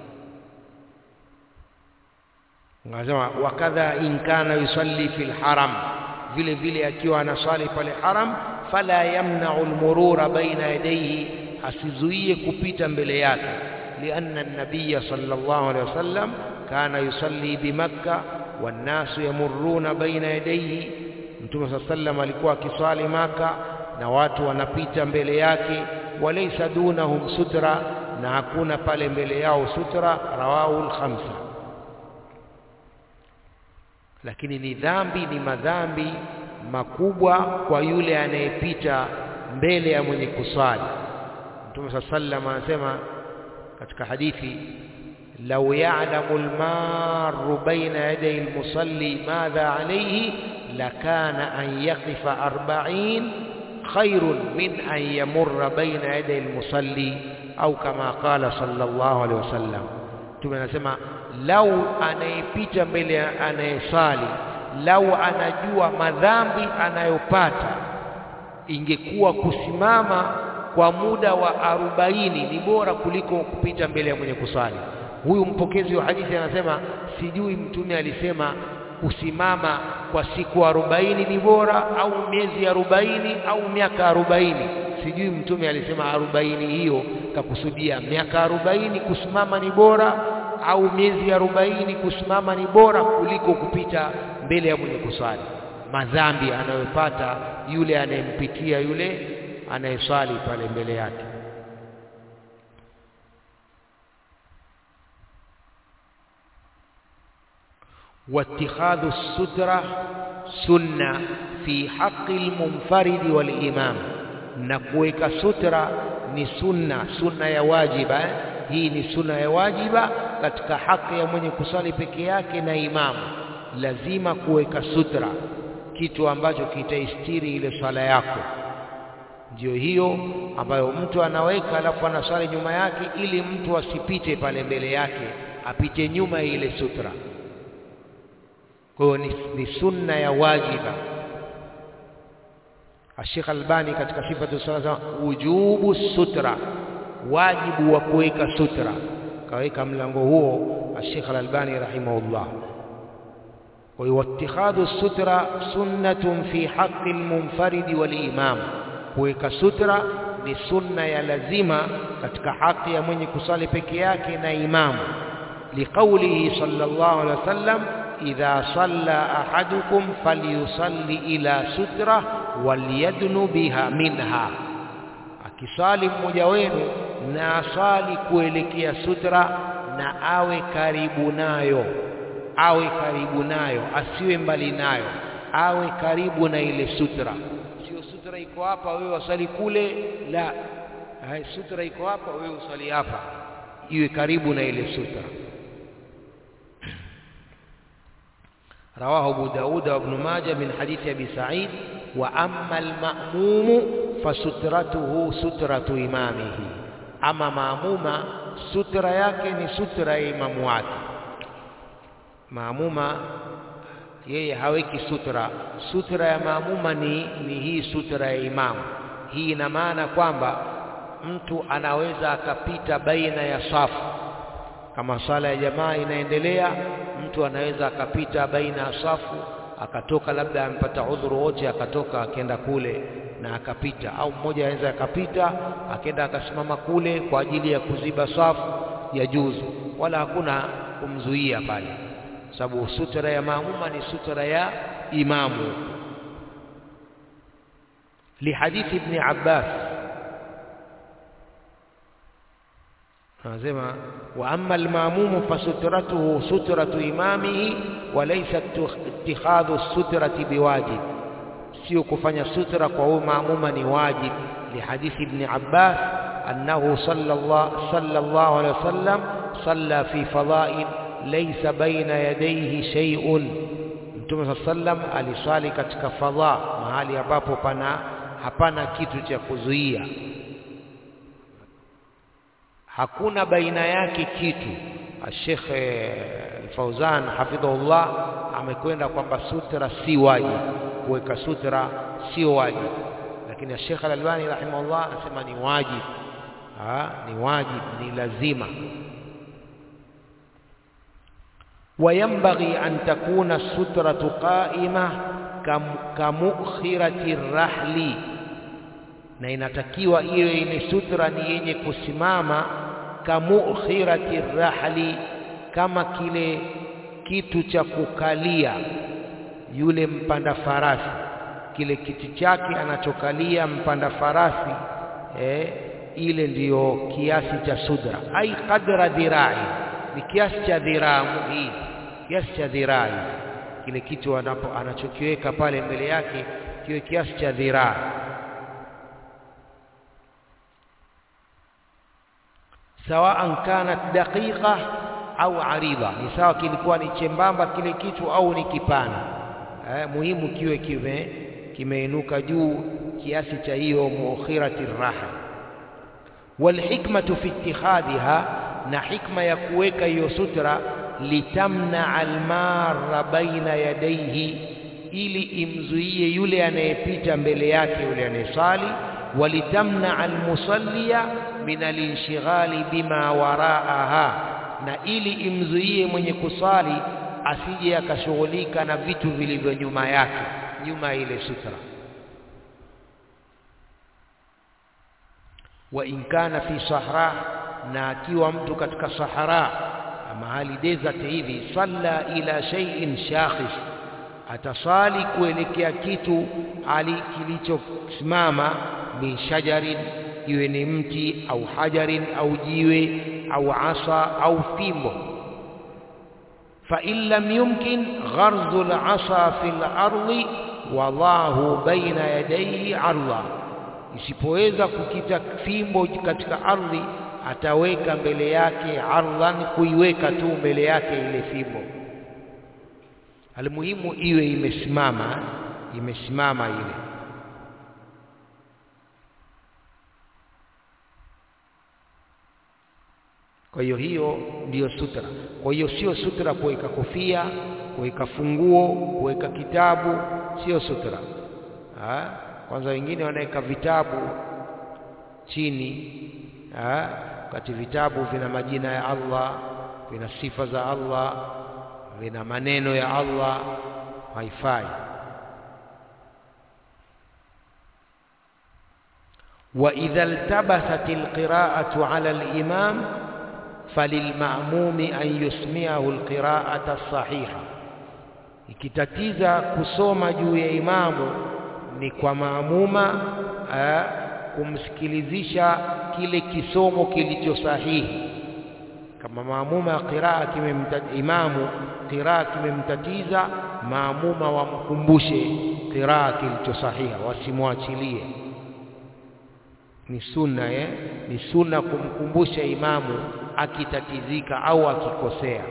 S1: Anasema wakadha in kana yusalli fil haram, vile vile akiwa anasali pale haram, fala yamna'u almurura baina yadayhi, asizuie kupita mbele yake, lianna an-nabiyya sallallahu alayhi wasallam kana yusalli bimakka wannasu yamurruna baina yadayhi. Mtume sallallahu alayhi wasallam alikuwa akiswali Maka na watu wanapita mbele yake, walaysa dunahum sutra, na hakuna pale mbele yao sutra. Rawahu al-khamsa lakini ni dhambi ni madhambi makubwa kwa yule anayepita mbele ya mwenye kusali Mtume saa sallam anasema katika hadithi lau ya'lamu almaru baina yaday almusalli madha alayhi lakana an yaqifa arba'in khairun min an yamurra baina yaday almusalli au kama qala sallallahu alayhi wasallam Mtume anasema lau anayepita mbele ya anayesali lau anajua madhambi anayopata ingekuwa kusimama kwa muda wa arobaini ni bora kuliko kupita mbele ya mwenye kusali huyu mpokezi wa hadithi anasema sijui mtume alisema kusimama kwa siku arobaini ni bora au miezi arobaini au miaka arobaini sijui mtume alisema arobaini hiyo kakusudia miaka arobaini kusimama ni bora au miezi arobaini kusimama ni bora kuliko kupita mbele ya mwenye kuswali madhambi anayopata yule anayempitia yule anayeswali pale mbele yake واتخاذ السترة سنة في حق المنفرد والإمام نكويك سترة ni sunna sunna ya wajiba eh? hii ni sunna ya wajiba katika haki ya mwenye kusali peke yake na imamu lazima kuweka sutra kitu ambacho kitaistiri ile swala yako ndio hiyo ambayo mtu anaweka alafu anaswali nyuma yake ili mtu asipite pale mbele yake apite nyuma ya ile sutra kwa hiyo ni, ni sunna ya wajiba Sheikh Albani katika sifatu sala wujubu sutra wajibu wa kuweka sutra kaweka mlango huo Sheikh Albani rahimahullah kwa hiyo ittikhadhu sutra sunnatun fi haqqi almunfarid walimam kuweka sutra ni sunna ya lazima katika haki ya mwenye kusali peke yake na imamu liqaulihi sallallahu alaihi wasallam idha salla ahadukum falyusalli ila sutra waliyadnu biha minha akisali mmoja wenu na asali kuelekea sutra na awe karibu nayo awe karibu nayo asiwe mbali nayo awe karibu na ile sutra sio sutra iko hapa wewe wasali kule la Hai, sutra iko hapa wewe usali hapa iwe karibu na ile sutra رواه أبو داود وابن ماجه من حديث أبي سعيد وأما المأموم فسترته سترة إمامه أما مأموما سترة يكن سترة إمام wake maamuma yeye haweki sutra sutra ya maamuma ni, ni hii sutra ya imamu hii ina maana kwamba mtu anaweza akapita baina ya safu kama sala ya jamaa inaendelea mtu anaweza akapita baina ya safu akatoka labda ampata udhuru wote akatoka akenda kule na akapita au mmoja anaweza akapita akenda akasimama kule kwa ajili ya kuziba safu ya juzu wala hakuna kumzuia pale sababu sutra ya maamuma ni sutra ya imamu lihadithi ibn Abbas anasema wa amma almamumu fasutratuhu sutratu imamihi wa laysa ittikhadhu sutrati biwajib sio kufanya sutra kwa huyo maamuma ni wajib lihadithi ibn Abbas annahu sallallahu sallallahu alayhi wasallam salla fi fada'il laysa baina yadayhi shay'un Mtume sallam aliswali katika fadha mahali ambapo pana hapana kitu cha kuzuia hakuna baina yake kitu Sheikh Fauzan hafidhahullah amekwenda kwamba sutra si wajibu kuweka sutra sio wajibu lakini Sheikh Al-Albani rahimahullah anasema ni wajibu ni wajibu ni lazima وينبغي أن تكون السترة قائمة كمؤخرة الرحل na inatakiwa iwe ni sutra ni yenye kusimama kamukhirati rahli kama kile kitu cha kukalia yule mpanda farasi kile kiti chake anachokalia mpanda farasi eh, ile ndiyo kiasi cha sudra ai qadra dhirai ni kiasi cha dhiraa hii kiasi cha dhirai kile kitu anapo anachokiweka pale mbele yake kiwe kiasi cha dhiraa sawaan kanat daqiqa au arida ni sawa kilikuwa ni chembamba kile kitu au ni kipana eh, muhimu kiwe kime kimeinuka juu kiasi cha hiyo mukhirati raha walhikmatu fi ittikhadhiha na hikma ya kuweka hiyo sutra litamna almarra baina yadayhi ili imzuie yule anayepita mbele yake yule anayesali walitamna almusallia min alinshghali bima waraaha na ili imzuie mwenye kusali asije akashughulika na vitu vilivyo nyuma yake nyuma ile sutra wa in kana fi sahra na akiwa mtu katika sahara mahali desert hivi salla ila shay'in shakhis atasali kuelekea kitu ali kilichosimama min shajarin iwe ni mti au hajarin au jiwe au asa au fimbo فإن لم يمكن غرز العصا في الأرض وضعه بين يديه عرضا isipoweza kukita fimbo katika ardhi ataweka mbele yake ardhan kuiweka tu mbele yake ile fimbo almuhimu iwe imesimama imesimama ile kwa hiyo hiyo ndiyo sutra kwa hiyo sio sutra kuweka kofia kuweka funguo kuweka kitabu sio sutra ha? kwanza wengine wanaweka vitabu chini ha? wakati vitabu vina majina ya Allah vina sifa za Allah vina maneno ya Allah haifai وإذا التبست القراءة على الإمام فللمأموم أن يسمعه القراءة الصحيحة ikitatiza kusoma juu ya imamu ni kwa maamuma eh, kumsikilizisha kile kisomo kilicho sahihi kama maamuma qiraa kimemtatiza imamu qiraa kimemtatiza maamuma wamkumbushe qiraa kilicho sahiha wasimwachilie ni sunna eh? ni sunna kumkumbusha imamu akitatizika au akikosea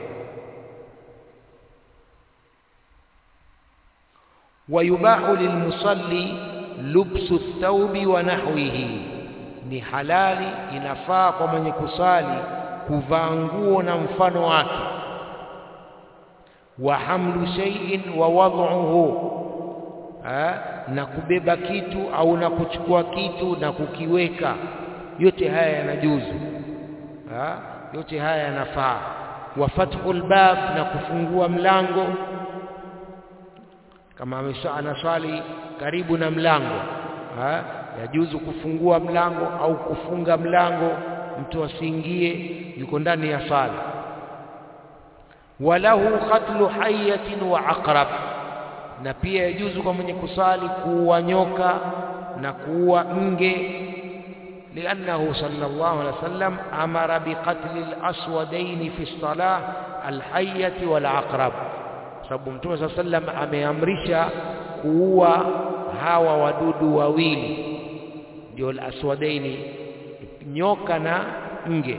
S1: wayubahu lilmusalli lubsu thawbi wa nahwihi ni halali inafaa kwa mwenye kusali kuvaa nguo na mfano wake wa hamlu shay'in wa wad'uhu na kubeba kitu au na kuchukua kitu na kukiweka yote haya yanajuzu ha? yote haya yanafaa wa fathul bab na kufungua mlango kama anaswali karibu na mlango ha? yajuzu kufungua mlango au kufunga mlango mtu asiingie yuko ndani ya sala walahu qatlu hayatin wa aqrab na pia yajuzu kwa mwenye kusali kuua nyoka na kuua nge لأنه صلى الله عليه وسلم أمر بقتل الأسودين في الصلاة الحية والعقرب sababu mtume saa sallam ameamrisha kuua hawa wadudu wawili ndio alaswadaini nyoka na nge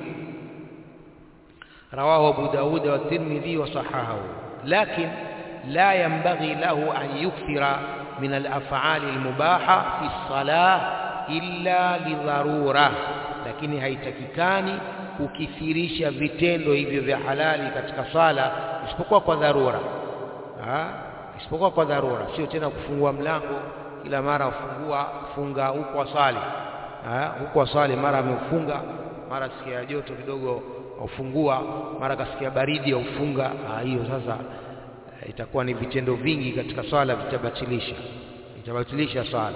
S1: rawahu abu daud wa tirmidhi wa sahahahu lakin la yanbaghi lahu an yukthira min alaf'ali almubaha fi salah illa lidharura lakini haitakikani kukithirisha vitendo hivyo vya halali katika sala isipokuwa kwa dharura ha? isipokuwa kwa dharura sio tena kufungua mlango kila mara ufungua funga huko asali huko asali mara ameufunga mara sikia joto kidogo aufungua mara kasikia baridi aufunga hiyo sasa itakuwa ni vitendo vingi katika swala vitabatilisha vitabatilisha swala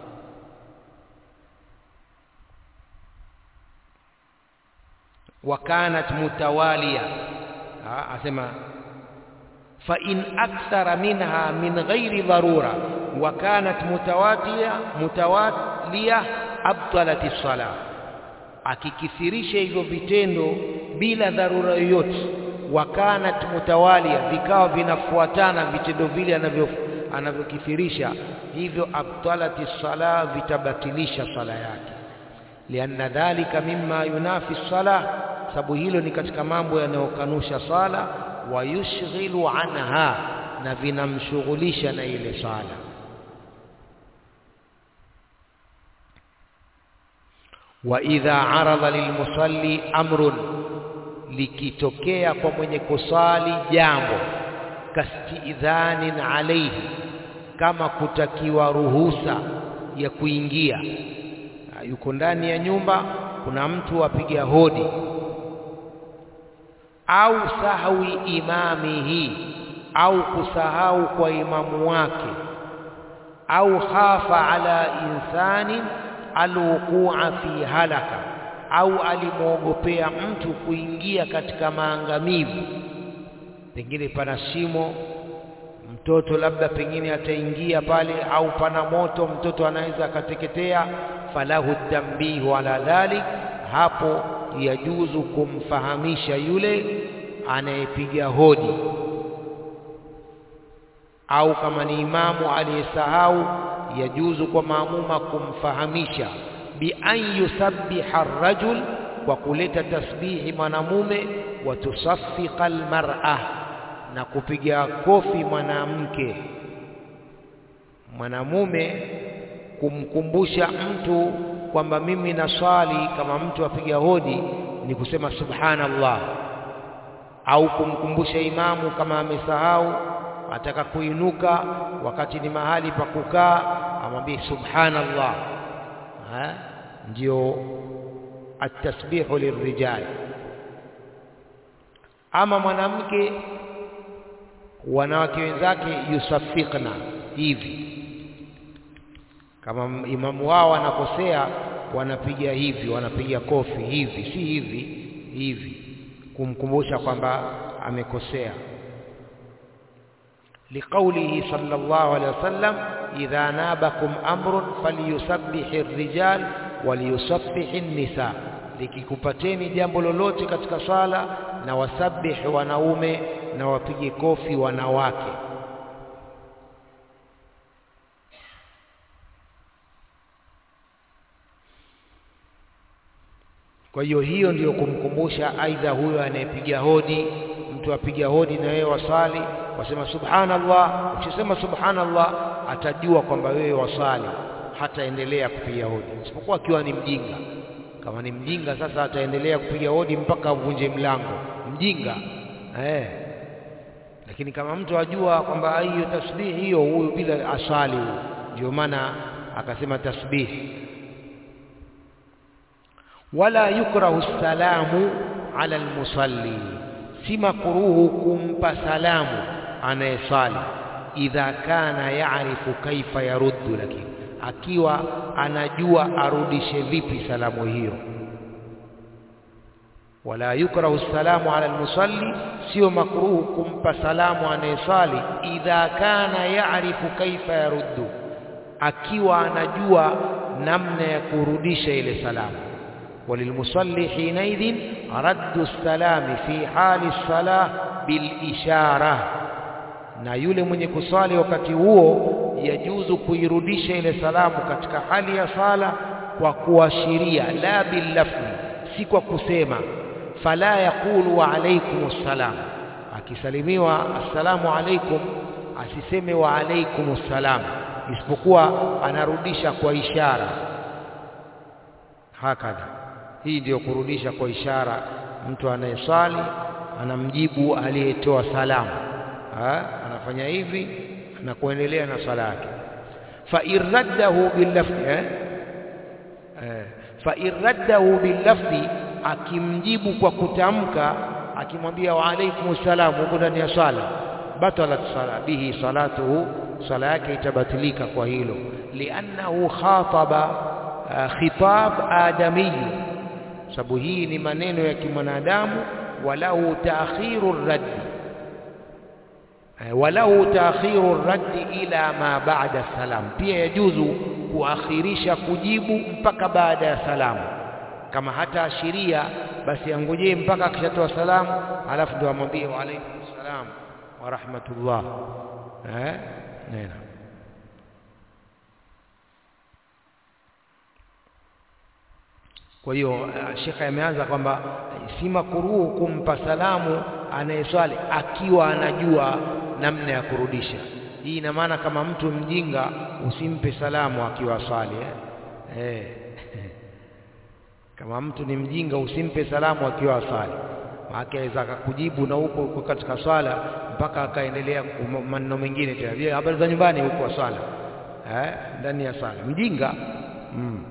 S1: wakanat mutawalia asema fa in akthara minha min ghairi dharura wa kanat mutawatiya mutawaliya abtalat as-salah akikithirisha hivyo vitendo bila dharura yoyote wa kanat mutawalia vikawa vinafuatana vitendo vile anavyo anavyokithirisha hivyo abtalati sala vitabatilisha sala yake lianna dhalika mimma yunafi sala sababu hilo ni katika mambo yanayokanusha sala wa yushghilu anha na vinamshughulisha na ile sala wa idha arada lilmusalli amrun likitokea kwa mwenye kusali jambo kastidhanin alayhi kama kutakiwa ruhusa ya kuingia yuko ndani ya nyumba kuna mtu apiga hodi au sahwi imamihi au kusahau kwa imamu wake au khafa ala insani alwuqua fi halaka au alimwogopea mtu kuingia katika maangamivu pengine pana shimo mtoto labda pengine ataingia pale au pana moto mtoto anaweza akateketea falahu tambihu ala dhalik hapo yajuzu kumfahamisha yule anayepiga hodi au kama ni imamu aliyesahau yajuzu kwa maamuma kumfahamisha bi an yusabbiha ar-rajul kwa kuleta tasbihi mwanamume wa tusaffiqa al-mar'a na kupiga kofi mwanamke mwanamume kumkumbusha mtu kwamba mimi naswali kama mtu apiga hodi ni kusema subhanallah au kumkumbusha imamu kama amesahau ataka kuinuka wakati ni mahali pa kukaa amwambie subhanallah ha ndio atasbihu lirrijal ama mwanamke wanawake wenzake yusafiqna hivi kama imamu wao anakosea wanapiga hivi wanapiga kofi hivi si hivi hivi kumkumbusha kwamba amekosea لقوله صلى الله عليه وسلم إذا نابكم أمر فليسبح الرجال وليسبح النساء likikupateni jambo lolote katika swala na wasabihi wanaume na wapige kofi wanawake kwa hiyo hiyo ndiyo kumkumbusha aidha huyo anayepiga hodi mtu apiga hodi na wewe wasali wasema subhanallah ukisema subhanallah atajua kwamba wewe wasali hataendelea kupiga hodi isipokuwa akiwa ni mjinga kama ni mjinga sasa ataendelea kupiga hodi mpaka avunje mlango mjinga eh lakini kama mtu ajua kwamba hiyo tasbihi hiyo huyu bila asali huyu ndio maana akasema tasbihi wala yukrahu salamu ala almusalli si makruhu kumpa salamu anayesali idha kana yaarifu kaifa yaruddu lakini akiwa anajua arudishe vipi salamu hiyo wala yukrahu salamu ala almusalli sio makruhu kumpa salamu anayesali idha kana yaarifu kaifa yaruddu akiwa anajua namna ya kurudisha ile salamu وللمصلي حينئذ رد السلام في حال الصلاة بالإشارة na yule mwenye kusali wakati huo yajuzu kuirudisha ile salamu katika hali ya sala kwa kuashiria la billafzi si kwa kusema fala yaqulu wa alaykum assalam akisalimiwa assalamu alaykum asiseme wa alaykum assalam isipokuwa anarudisha kwa ishara hakadha hii ndiyo kurudisha kwa ishara mtu anayeswali anamjibu aliyetoa salamu ha? anafanya hivi na kuendelea na swala yake fa irraddahu billafzi eh? eh. fa irraddahu billafzi akimjibu kwa kutamka akimwambia wa alaikum salam huko ndani ya swala batalat sala bihi salatuhu sala yake itabatilika kwa hilo liannahu khataba uh, khitab adamiyu sababu hii ni maneno ya kimwanadamu walau taakhiru raddi walau taakhiru raddi ila ma ba'da salam pia yajuzu kuakhirisha kujibu mpaka baada ya salamu kama hata ashiria basi angojee mpaka akishatoa salamu alafu ndio amwambie wa alaykum salam wa rahmatullah eh nena kwa hiyo shekha ameanza kwamba si makuruhu kumpa salamu anayeswali akiwa anajua namna ya kurudisha hii ina maana kama mtu mjinga usimpe salamu akiwa swali eh? Eh. kama mtu ni mjinga usimpe salamu akiwa swali maana aweza akakujibu na huko uko katika swala mpaka akaendelea maneno mengine tena vile habari za nyumbani huko swala eh ndani ya swala mjinga mm.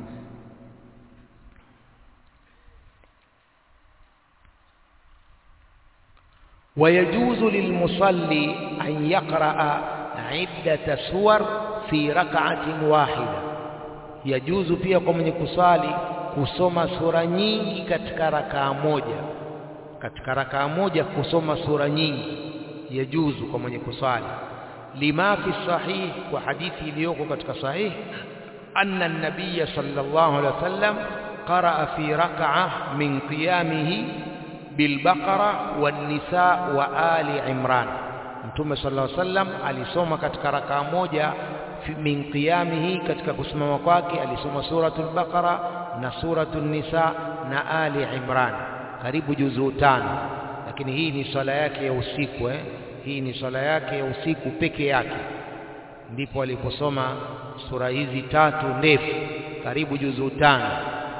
S1: ويجوز للمصلي أن يقرأ عدة سور في ركعة واحدة يجوز pia kwa mwenye kusali kusoma sura nyingi katika rakaa moja katika rakaa moja kusoma sura nyingi yajuzu kwa mwenye kusali lima fi sahih kwa hadithi iliyoko katika sahih anna an-nabiy sallallahu alaihi wasallam qaraa fi rak'ah min qiyamihi بالبقرة والنساء وآل عمران Mtume sallallahu alaihi wasallam alisoma katika rakaa moja min qiyamihi, katika kusimama kwake alisoma suratul Baqara na suratul Nisa na Ali Imran, karibu juzuu tano. Lakini hii ni swala yake ya usiku eh? Hii ni swala yake ya usiku peke yake, ndipo aliposoma sura hizi tatu ndefu, karibu juzuu tano.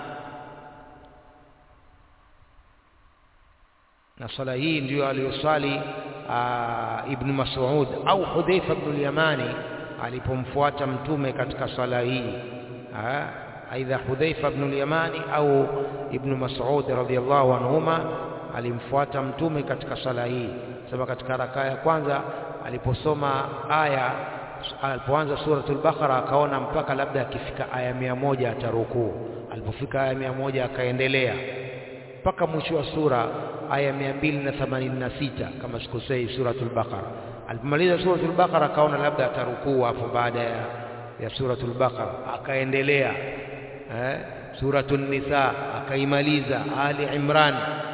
S1: na swala hii ndiyo aliyoswali Ibn Mas'ud au Hudhaifa ibn al-Yamani alipomfuata mtume katika swala hii, aidha Hudhaifa ibn al-Yamani au Ibn Mas'ud radhiyallahu anhuma alimfuata mtume katika swala hii. Sema katika rakaa ya kwanza aliposoma aya, alipoanza suratul Baqara akaona mpaka labda akifika aya mia moja atarukuu. Alipofika aya mia moja akaendelea mpaka mwisho wa sura aya mia mbili na themanini na sita kama sikosei, suratul Baqara. Alipomaliza suratul Baqara akaona labda atarukuu hapo baada ya, ya suratul Baqara, akaendelea eh, suratul Nisa akaimaliza, Ali Imran.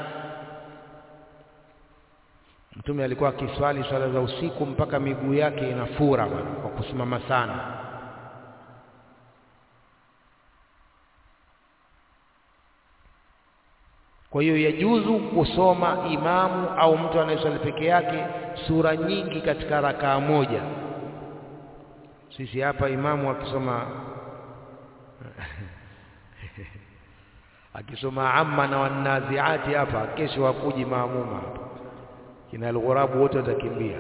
S1: Mtume alikuwa akiswali swala za usiku mpaka miguu yake inafura bwana, kwa kusimama sana. Kwa hiyo yajuzu kusoma imamu au mtu anayeswali peke yake sura nyingi katika rakaa moja. Sisi hapa imamu akisoma akisoma amma na wanaziati hapa, kesho hakuji maamuma hapa, kina alghurabu wote watakimbia.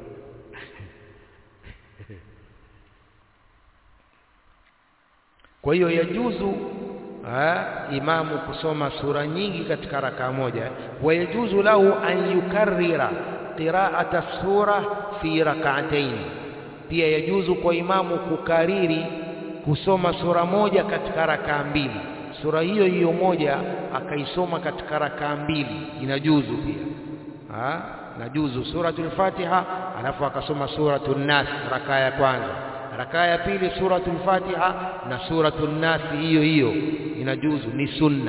S1: Kwa hiyo yajuzu Ha, imamu kusoma sura nyingi katika rakaa moja. Wayajuzu lahu an yukarrira qiraata sura fi rak'atayn, pia yajuzu kwa imamu kukariri kusoma sura moja katika rakaa mbili. Sura hiyo hiyo moja akaisoma katika rakaa mbili, inajuzu pia. Ha, najuzu suratul Fatiha alafu akasoma suratul Nas rakaa ya kwanza rakaa ya pili suratul Fatiha na suratul Nas hiyo hiyo inajuzu, ni sunna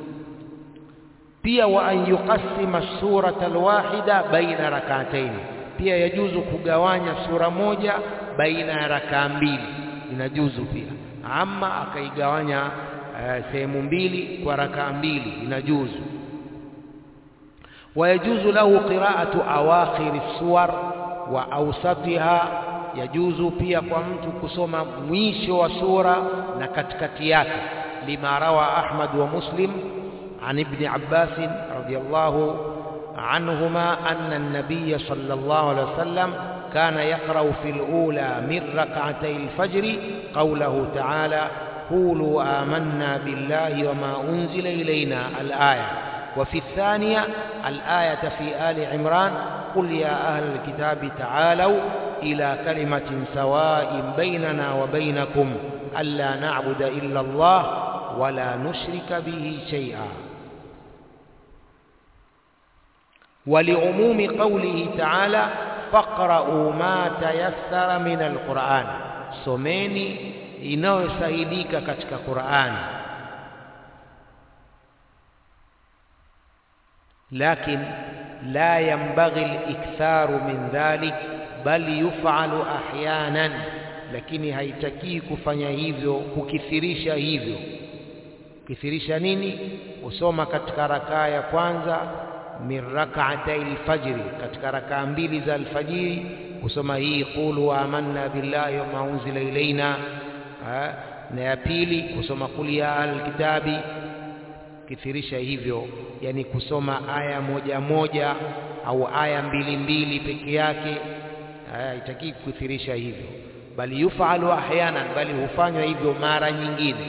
S1: pia. Wa an yuqassima surata alwahida baina rak'atayn, pia yajuzu kugawanya sura moja baina ya rakaa mbili, inajuzu pia. Ama akaigawanya uh, sehemu mbili kwa rakaa mbili, inajuzu. Wa yajuzu lahu qira'atu awakhiri suwar wa awsatiha yajuzu pia kwa mtu kusoma mwisho wa sura na katikati yake, lima rawa Ahmad wa Muslim an ibn Abbas radiyallahu anhuma anna an-nabiy sallallahu alayhi wasallam kana yaqra'u fil ula min rak'atay al-fajr qawluhu ta'ala qulu amanna billahi wa ma unzila ilayna al-aya wa fi ath-thaniya al-ayata fi ali Imran qul ya ahla al-kitabi ta'alu ila kalimatin sawain bainana wa bainakum alla na'budu illa Allah wa la nushrika bihi shay'a wa li'umumi qawlihi ta'ala faqra'u ma tayassara min al-Qur'an, someni inayosaidika katika Qur'ani. Lakin la yanbaghi al-iktharu min dhalik bal yufalu ahyanan, lakini haitakii kufanya hivyo, kukithirisha hivyo. Kukithirisha nini? Kusoma katika rakaa ya kwanza min rak'atay alfajri, katika rakaa mbili za alfajiri kusoma hii qulu amanna billahi wa ma unzila ilaina, na ya pili kusoma qul ya alkitabi. Kithirisha hivyo, yani kusoma aya moja moja au aya mbili mbili peke yake haitakii kukithirisha hivyo, bali yufalu ahyanan, bali hufanywa hivyo mara nyingine.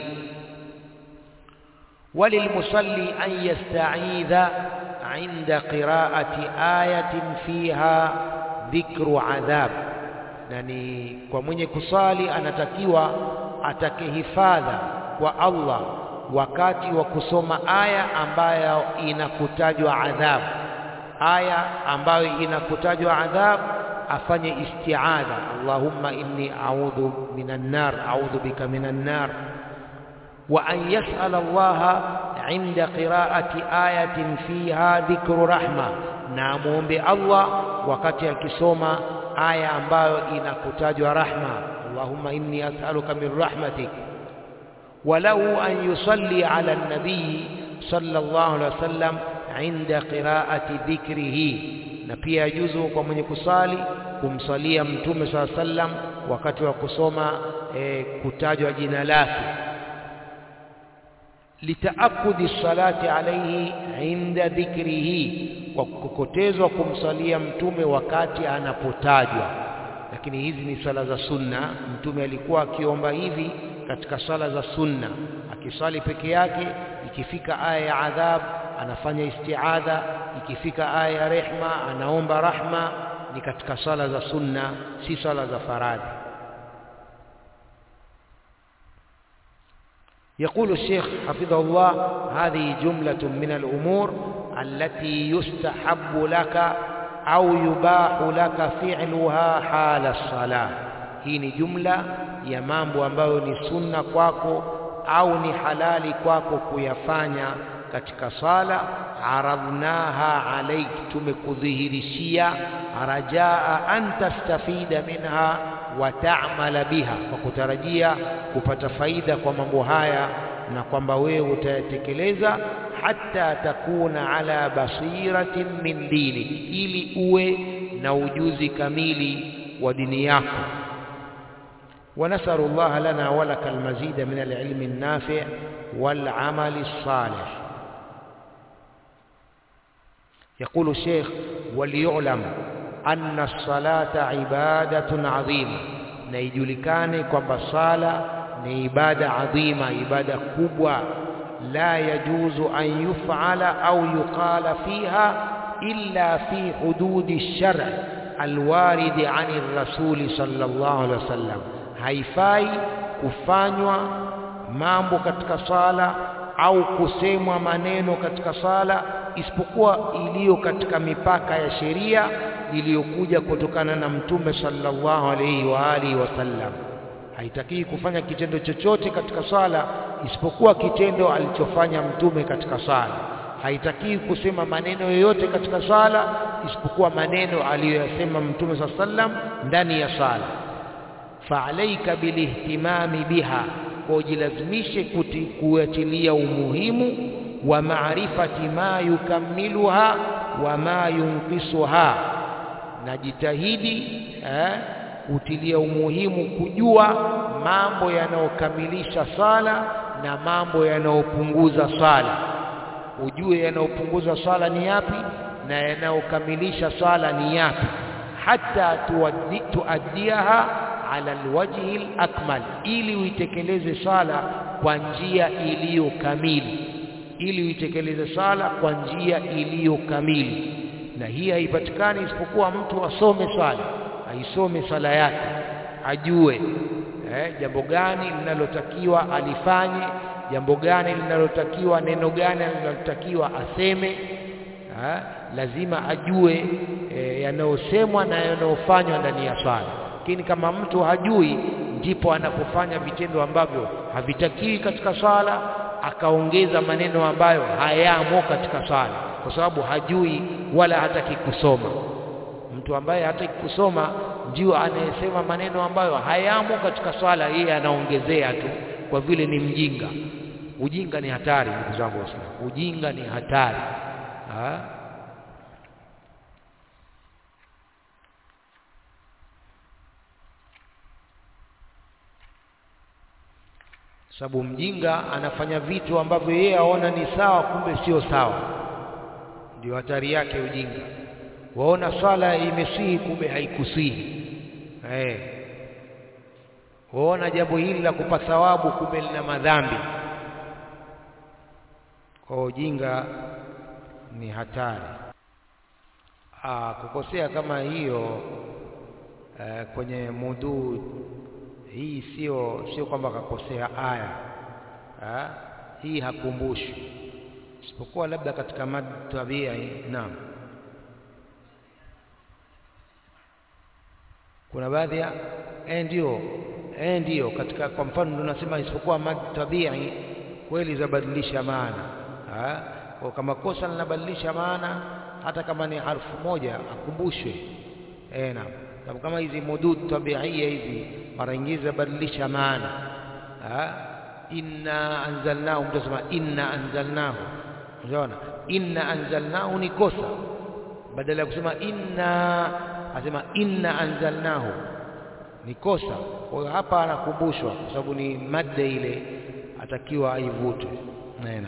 S1: walilmusalli an yasta'idha inda qira'ati ayatin fiha dhikru adhab, na ni kwa mwenye kusali anatakiwa atake hifadha kwa Allah wakati wa kusoma aya ambayo inakutajwa adhabu, aya ambayo inakutajwa adhabu afanye isti'adha, Allahumma inni a'udhu minan nar, a'udhu bika minan nar, wa an yas'ala Allah inda qiraati ayatin fiha dhikru rahma na amwombe Allah wakati akisoma aya ambayo inakutajwa rahma Allahumma inni as'aluka min rahmatik walau an yusalli ala nabii sallallahu alaihi wasallam inda qiraati dhikrihi na pia yajuzu kwa mwenye kusali kumsalia mtume saa sallam wakati wa kusoma e, kutajwa jina lake litaakudi salati alayhi inda dhikrihi kwa kukotezwa kumsalia mtume wakati anapotajwa lakini hizi ni sala za sunna mtume alikuwa akiomba hivi katika sala za sunna akisali peke yake ikifika aya ya adhab anafanya istiadha ikifika aya ya rehma anaomba rahma ni katika sala za sunna si sala za faradhi يقول الشيخ حفظه الله هذه جملة من الأمور التي يستحب لك أو يباح لك فعلها حال الصلاة hii ni jumla ya mambo ambayo ni sunna kwako au ni halali kwako kuyafanya katika sala aradhnaha alaik tumekudhihirishia rajaa an tastafida minha wa ta'mala biha kwa kutarajia kupata faida kwa mambo haya na kwamba wewe utayatekeleza hata takuna ala basiratin min dini ili uwe na ujuzi kamili wa dini yako ونسأل الله لنا ولك المزيد من العلم النافع والعمل الصالح يقول الشيخ وليعلم أن الصلاة عبادة عظيمة نيجلكاني كما صلاة عبادة عظيمة عبادة كبوة لا يجوز أن يفعل أو يقال فيها إلا في حدود الشرع الوارد عن الرسول صلى الله عليه وسلم haifai kufanywa mambo katika sala au kusemwa maneno katika sala isipokuwa iliyo katika mipaka ya sheria iliyokuja kutokana na mtume sallallahu alaihi wa alihi wasallam haitakii kufanya kitendo chochote katika sala isipokuwa kitendo alichofanya mtume katika sala haitakii kusema maneno yoyote katika sala isipokuwa maneno aliyoyasema mtume sallallahu alaihi wasallam ndani ya sala faalaika bilihtimami biha kujilazimishe kuatilia umuhimu wa maarifati ma yukamiluha wa ma yunkisuha na jitahidi eh, kutilia umuhimu kujua mambo yanayokamilisha sala na mambo yanayopunguza sala ujue yanayopunguza sala ni yapi na yanayokamilisha sala ni yapi hata tuaddi, tuaddiaha ala alwajhi alakmal ili uitekeleze sala kwa njia iliyo kamili ili uitekeleze sala kwa njia iliyo kamili na hii haipatikani isipokuwa mtu asome swala aisome sala yake ajue eh, jambo gani linalotakiwa alifanye jambo gani linalotakiwa neno gani linalotakiwa aseme eh, lazima ajue eh, yanayosemwa na yanayofanywa ndani ya swala lakini kama mtu hajui ndipo anapofanya vitendo ambavyo havitakiwi katika sala akaongeza maneno ambayo hayamo katika sala kwa sababu hajui wala hataki kusoma mtu ambaye hataki kusoma ndio anayesema maneno ambayo hayamo katika swala yeye anaongezea tu kwa vile ni mjinga ujinga ni hatari ndugu zangu waislamu ujinga ni hatari ha? sababu mjinga anafanya vitu ambavyo yeye aona ni sawa kumbe sio sawa ndio hatari yake ujinga waona swala imesihi kumbe haikusihi eh waona jambo hili la kupa thawabu kumbe lina madhambi kwa ujinga ni hatari Aa, kukosea kama hiyo eh, kwenye muduu hii sio sio kwamba kakosea aya ha? hii hakumbushi isipokuwa labda katika mad tabia naam kuna baadhi ya eh ndio eh ndio katika kwa mfano ndio nasema isipokuwa mad tabia kweli zabadilisha maana ha? Kwa kama kosa linabadilisha maana, hata kama ni harfu moja akumbushwe. Eh, naam. Sababu kama hizi mudud tabiia hizi mara nyingi zinabadilisha maana ha? inna anzalnahu, mtu asema inna anzalnahu, unaona inna anzalnahu ni kosa, badala ya kusema inna asema inna anzalnahu ni kosa. Kwa hiyo hapa anakumbushwa, kwa sababu ni madda ile atakiwa aivutwe. Naam.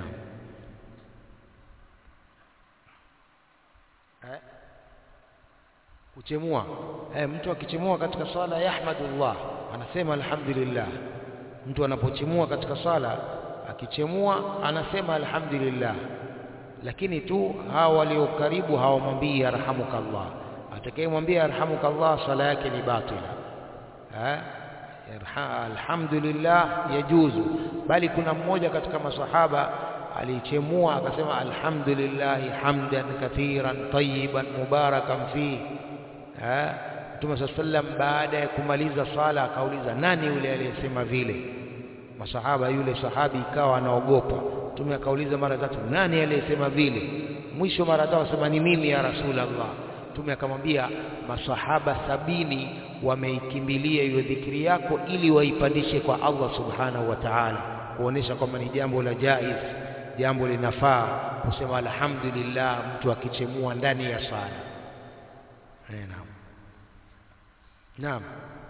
S1: Eh? Kuchemua eh, mtu akichemua katika swala yahmadullah, anasema alhamdulillah. Mtu anapochemua katika swala akichemua anasema alhamdulillah, lakini tu hawa walio karibu hawamwambii yarhamukallah. Atakayemwambia yarhamukallah swala yake ni batila. Eh? Alhamdulillah yajuzu, bali kuna mmoja katika masahaba alichemua akasema alhamdulillahi hamdan kathiran tayyiban mubarakan fi. Mtume saa sallam baada ya kumaliza sala akauliza, nani yule aliyesema vile? Masahaba, yule sahabi ikawa anaogopa. Mtume akauliza mara tatu, nani aliyesema vile? Mwisho mara tatu asema ni mimi ya Rasulullah. Mtume akamwambia, masahaba sabini wameikimbilia hiyo dhikri yako ili waipandishe kwa Allah subhanahu wa ta'ala, kuonesha kwamba ni jambo la jaiz, jambo linafaa kusema alhamdulillah mtu akichemua ndani ya sala. Naam, naam.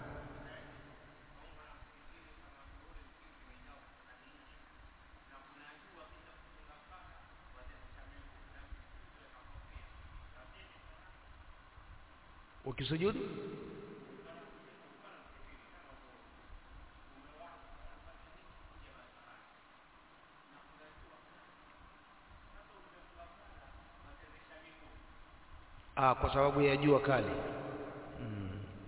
S1: Ukisujudu Ah, kwa sababu ya jua kali mm.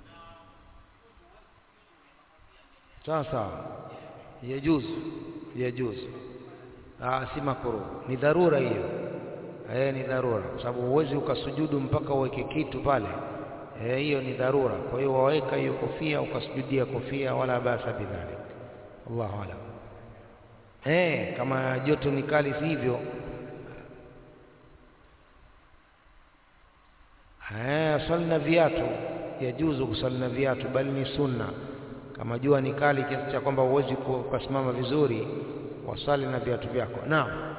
S1: Sawa sawa, yajuzu yajuzu. Ah, si makruh, ni dharura hiyo. Eh, ni dharura, kwa sababu huwezi ukasujudu mpaka uweke kitu pale. Eh, hiyo ni dharura. Kwa hiyo waweka hiyo kofia ukasujudia kofia, wala basa bidhalik. Allahu alam. Eh, kama joto ni kali, si hivyo swali na viatu yajuzu kusali na viatu, bali ni sunna. Kama jua ni kali kiasi cha kwamba huwezi kusimama vizuri, wasali na viatu vyako. Naam,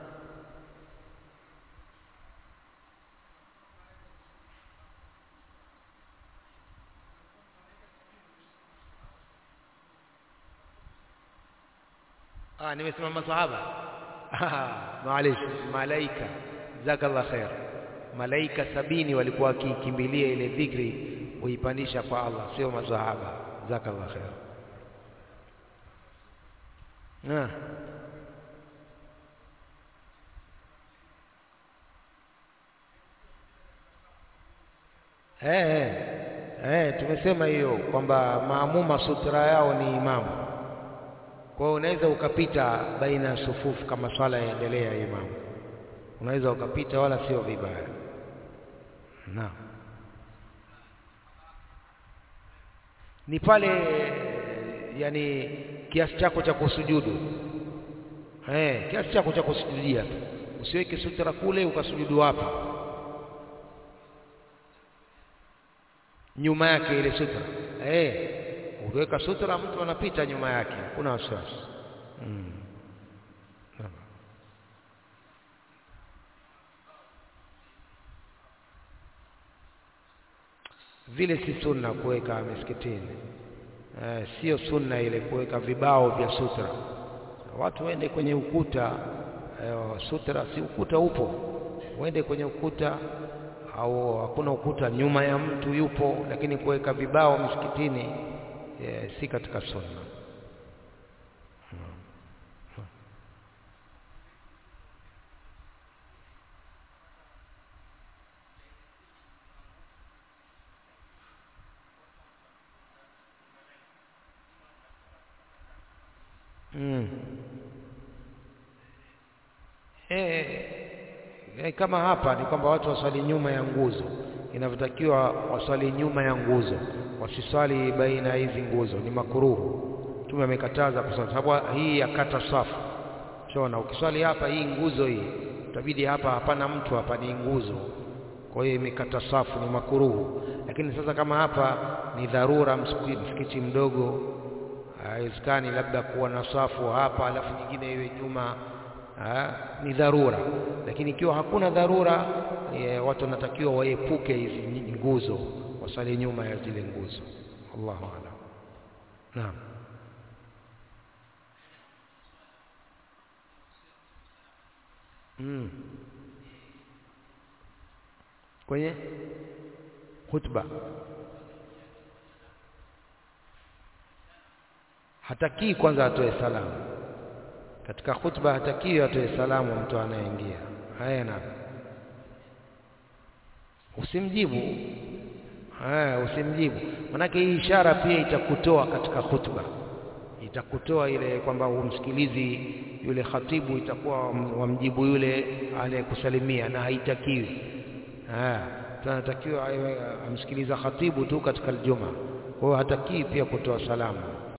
S1: ah, nimesema masahaba. Maalish, malaika. Jazakallah khair malaika sabini walikuwa wakikimbilia ile dhikri kuipandisha kwa Allah, sio masahaba. Jazakallah khair. Na eh eh eh, tumesema hiyo kwamba maamuma sutra yao ni imamu. Kwa hiyo unaweza ukapita baina ya sufufu kama swala yaendelea ya imamu, unaweza ukapita, wala sio vibaya. Naam, ni pale yani kiasi chako cha kusujudu eh, kiasi chako cha kusujudia tu, usiweke sutra kule ukasujudu hapa nyuma yake ile sutra eh, ukiweka sutra mtu anapita nyuma yake, hakuna wasiwasi mm. Vile si sunna kuweka misikitini eh, sio sunna ile kuweka vibao vya sutra. Watu waende kwenye ukuta eh, sutra, si ukuta upo, waende kwenye ukuta, au hakuna ukuta, nyuma ya mtu yupo, lakini kuweka vibao misikitini eh, si katika sunna. Mm. Eh, eh, kama hapa ni kwamba watu waswali nyuma ya nguzo, inavyotakiwa waswali nyuma ya nguzo, wasiswali baina ya hizi nguzo, ni makuruhu. Mtume amekataza kwa sababu hii yakata safu, shona ukiswali hapa hii nguzo hii utabidi hapa hapana mtu hapa ni nguzo kwa hiyo imekata safu ni makuruhu lakini sasa kama hapa ni dharura msikiti mdogo haiwezekani labda kuwa na safu hapa alafu nyingine iwe nyuma ha, ni dharura lakini ikiwa hakuna dharura e, watu wanatakiwa waepuke hizi nguzo wasali nyuma ya zile nguzo Allahu a'lam naam mm. kwenye khutba hatakii kwanza atoe salamu katika khutba hatakii atoe salamu mtu anayeingia haya na usimjibu haya usimjibu manake hii ishara pia itakutoa katika khutba itakutoa ile kwamba umsikilizi yule khatibu itakuwa wamjibu yule aliyekusalimia na haitakiwi tunatakiwa amsikiliza khatibu tu katika aljuma kwa hiyo hatakii pia kutoa salamu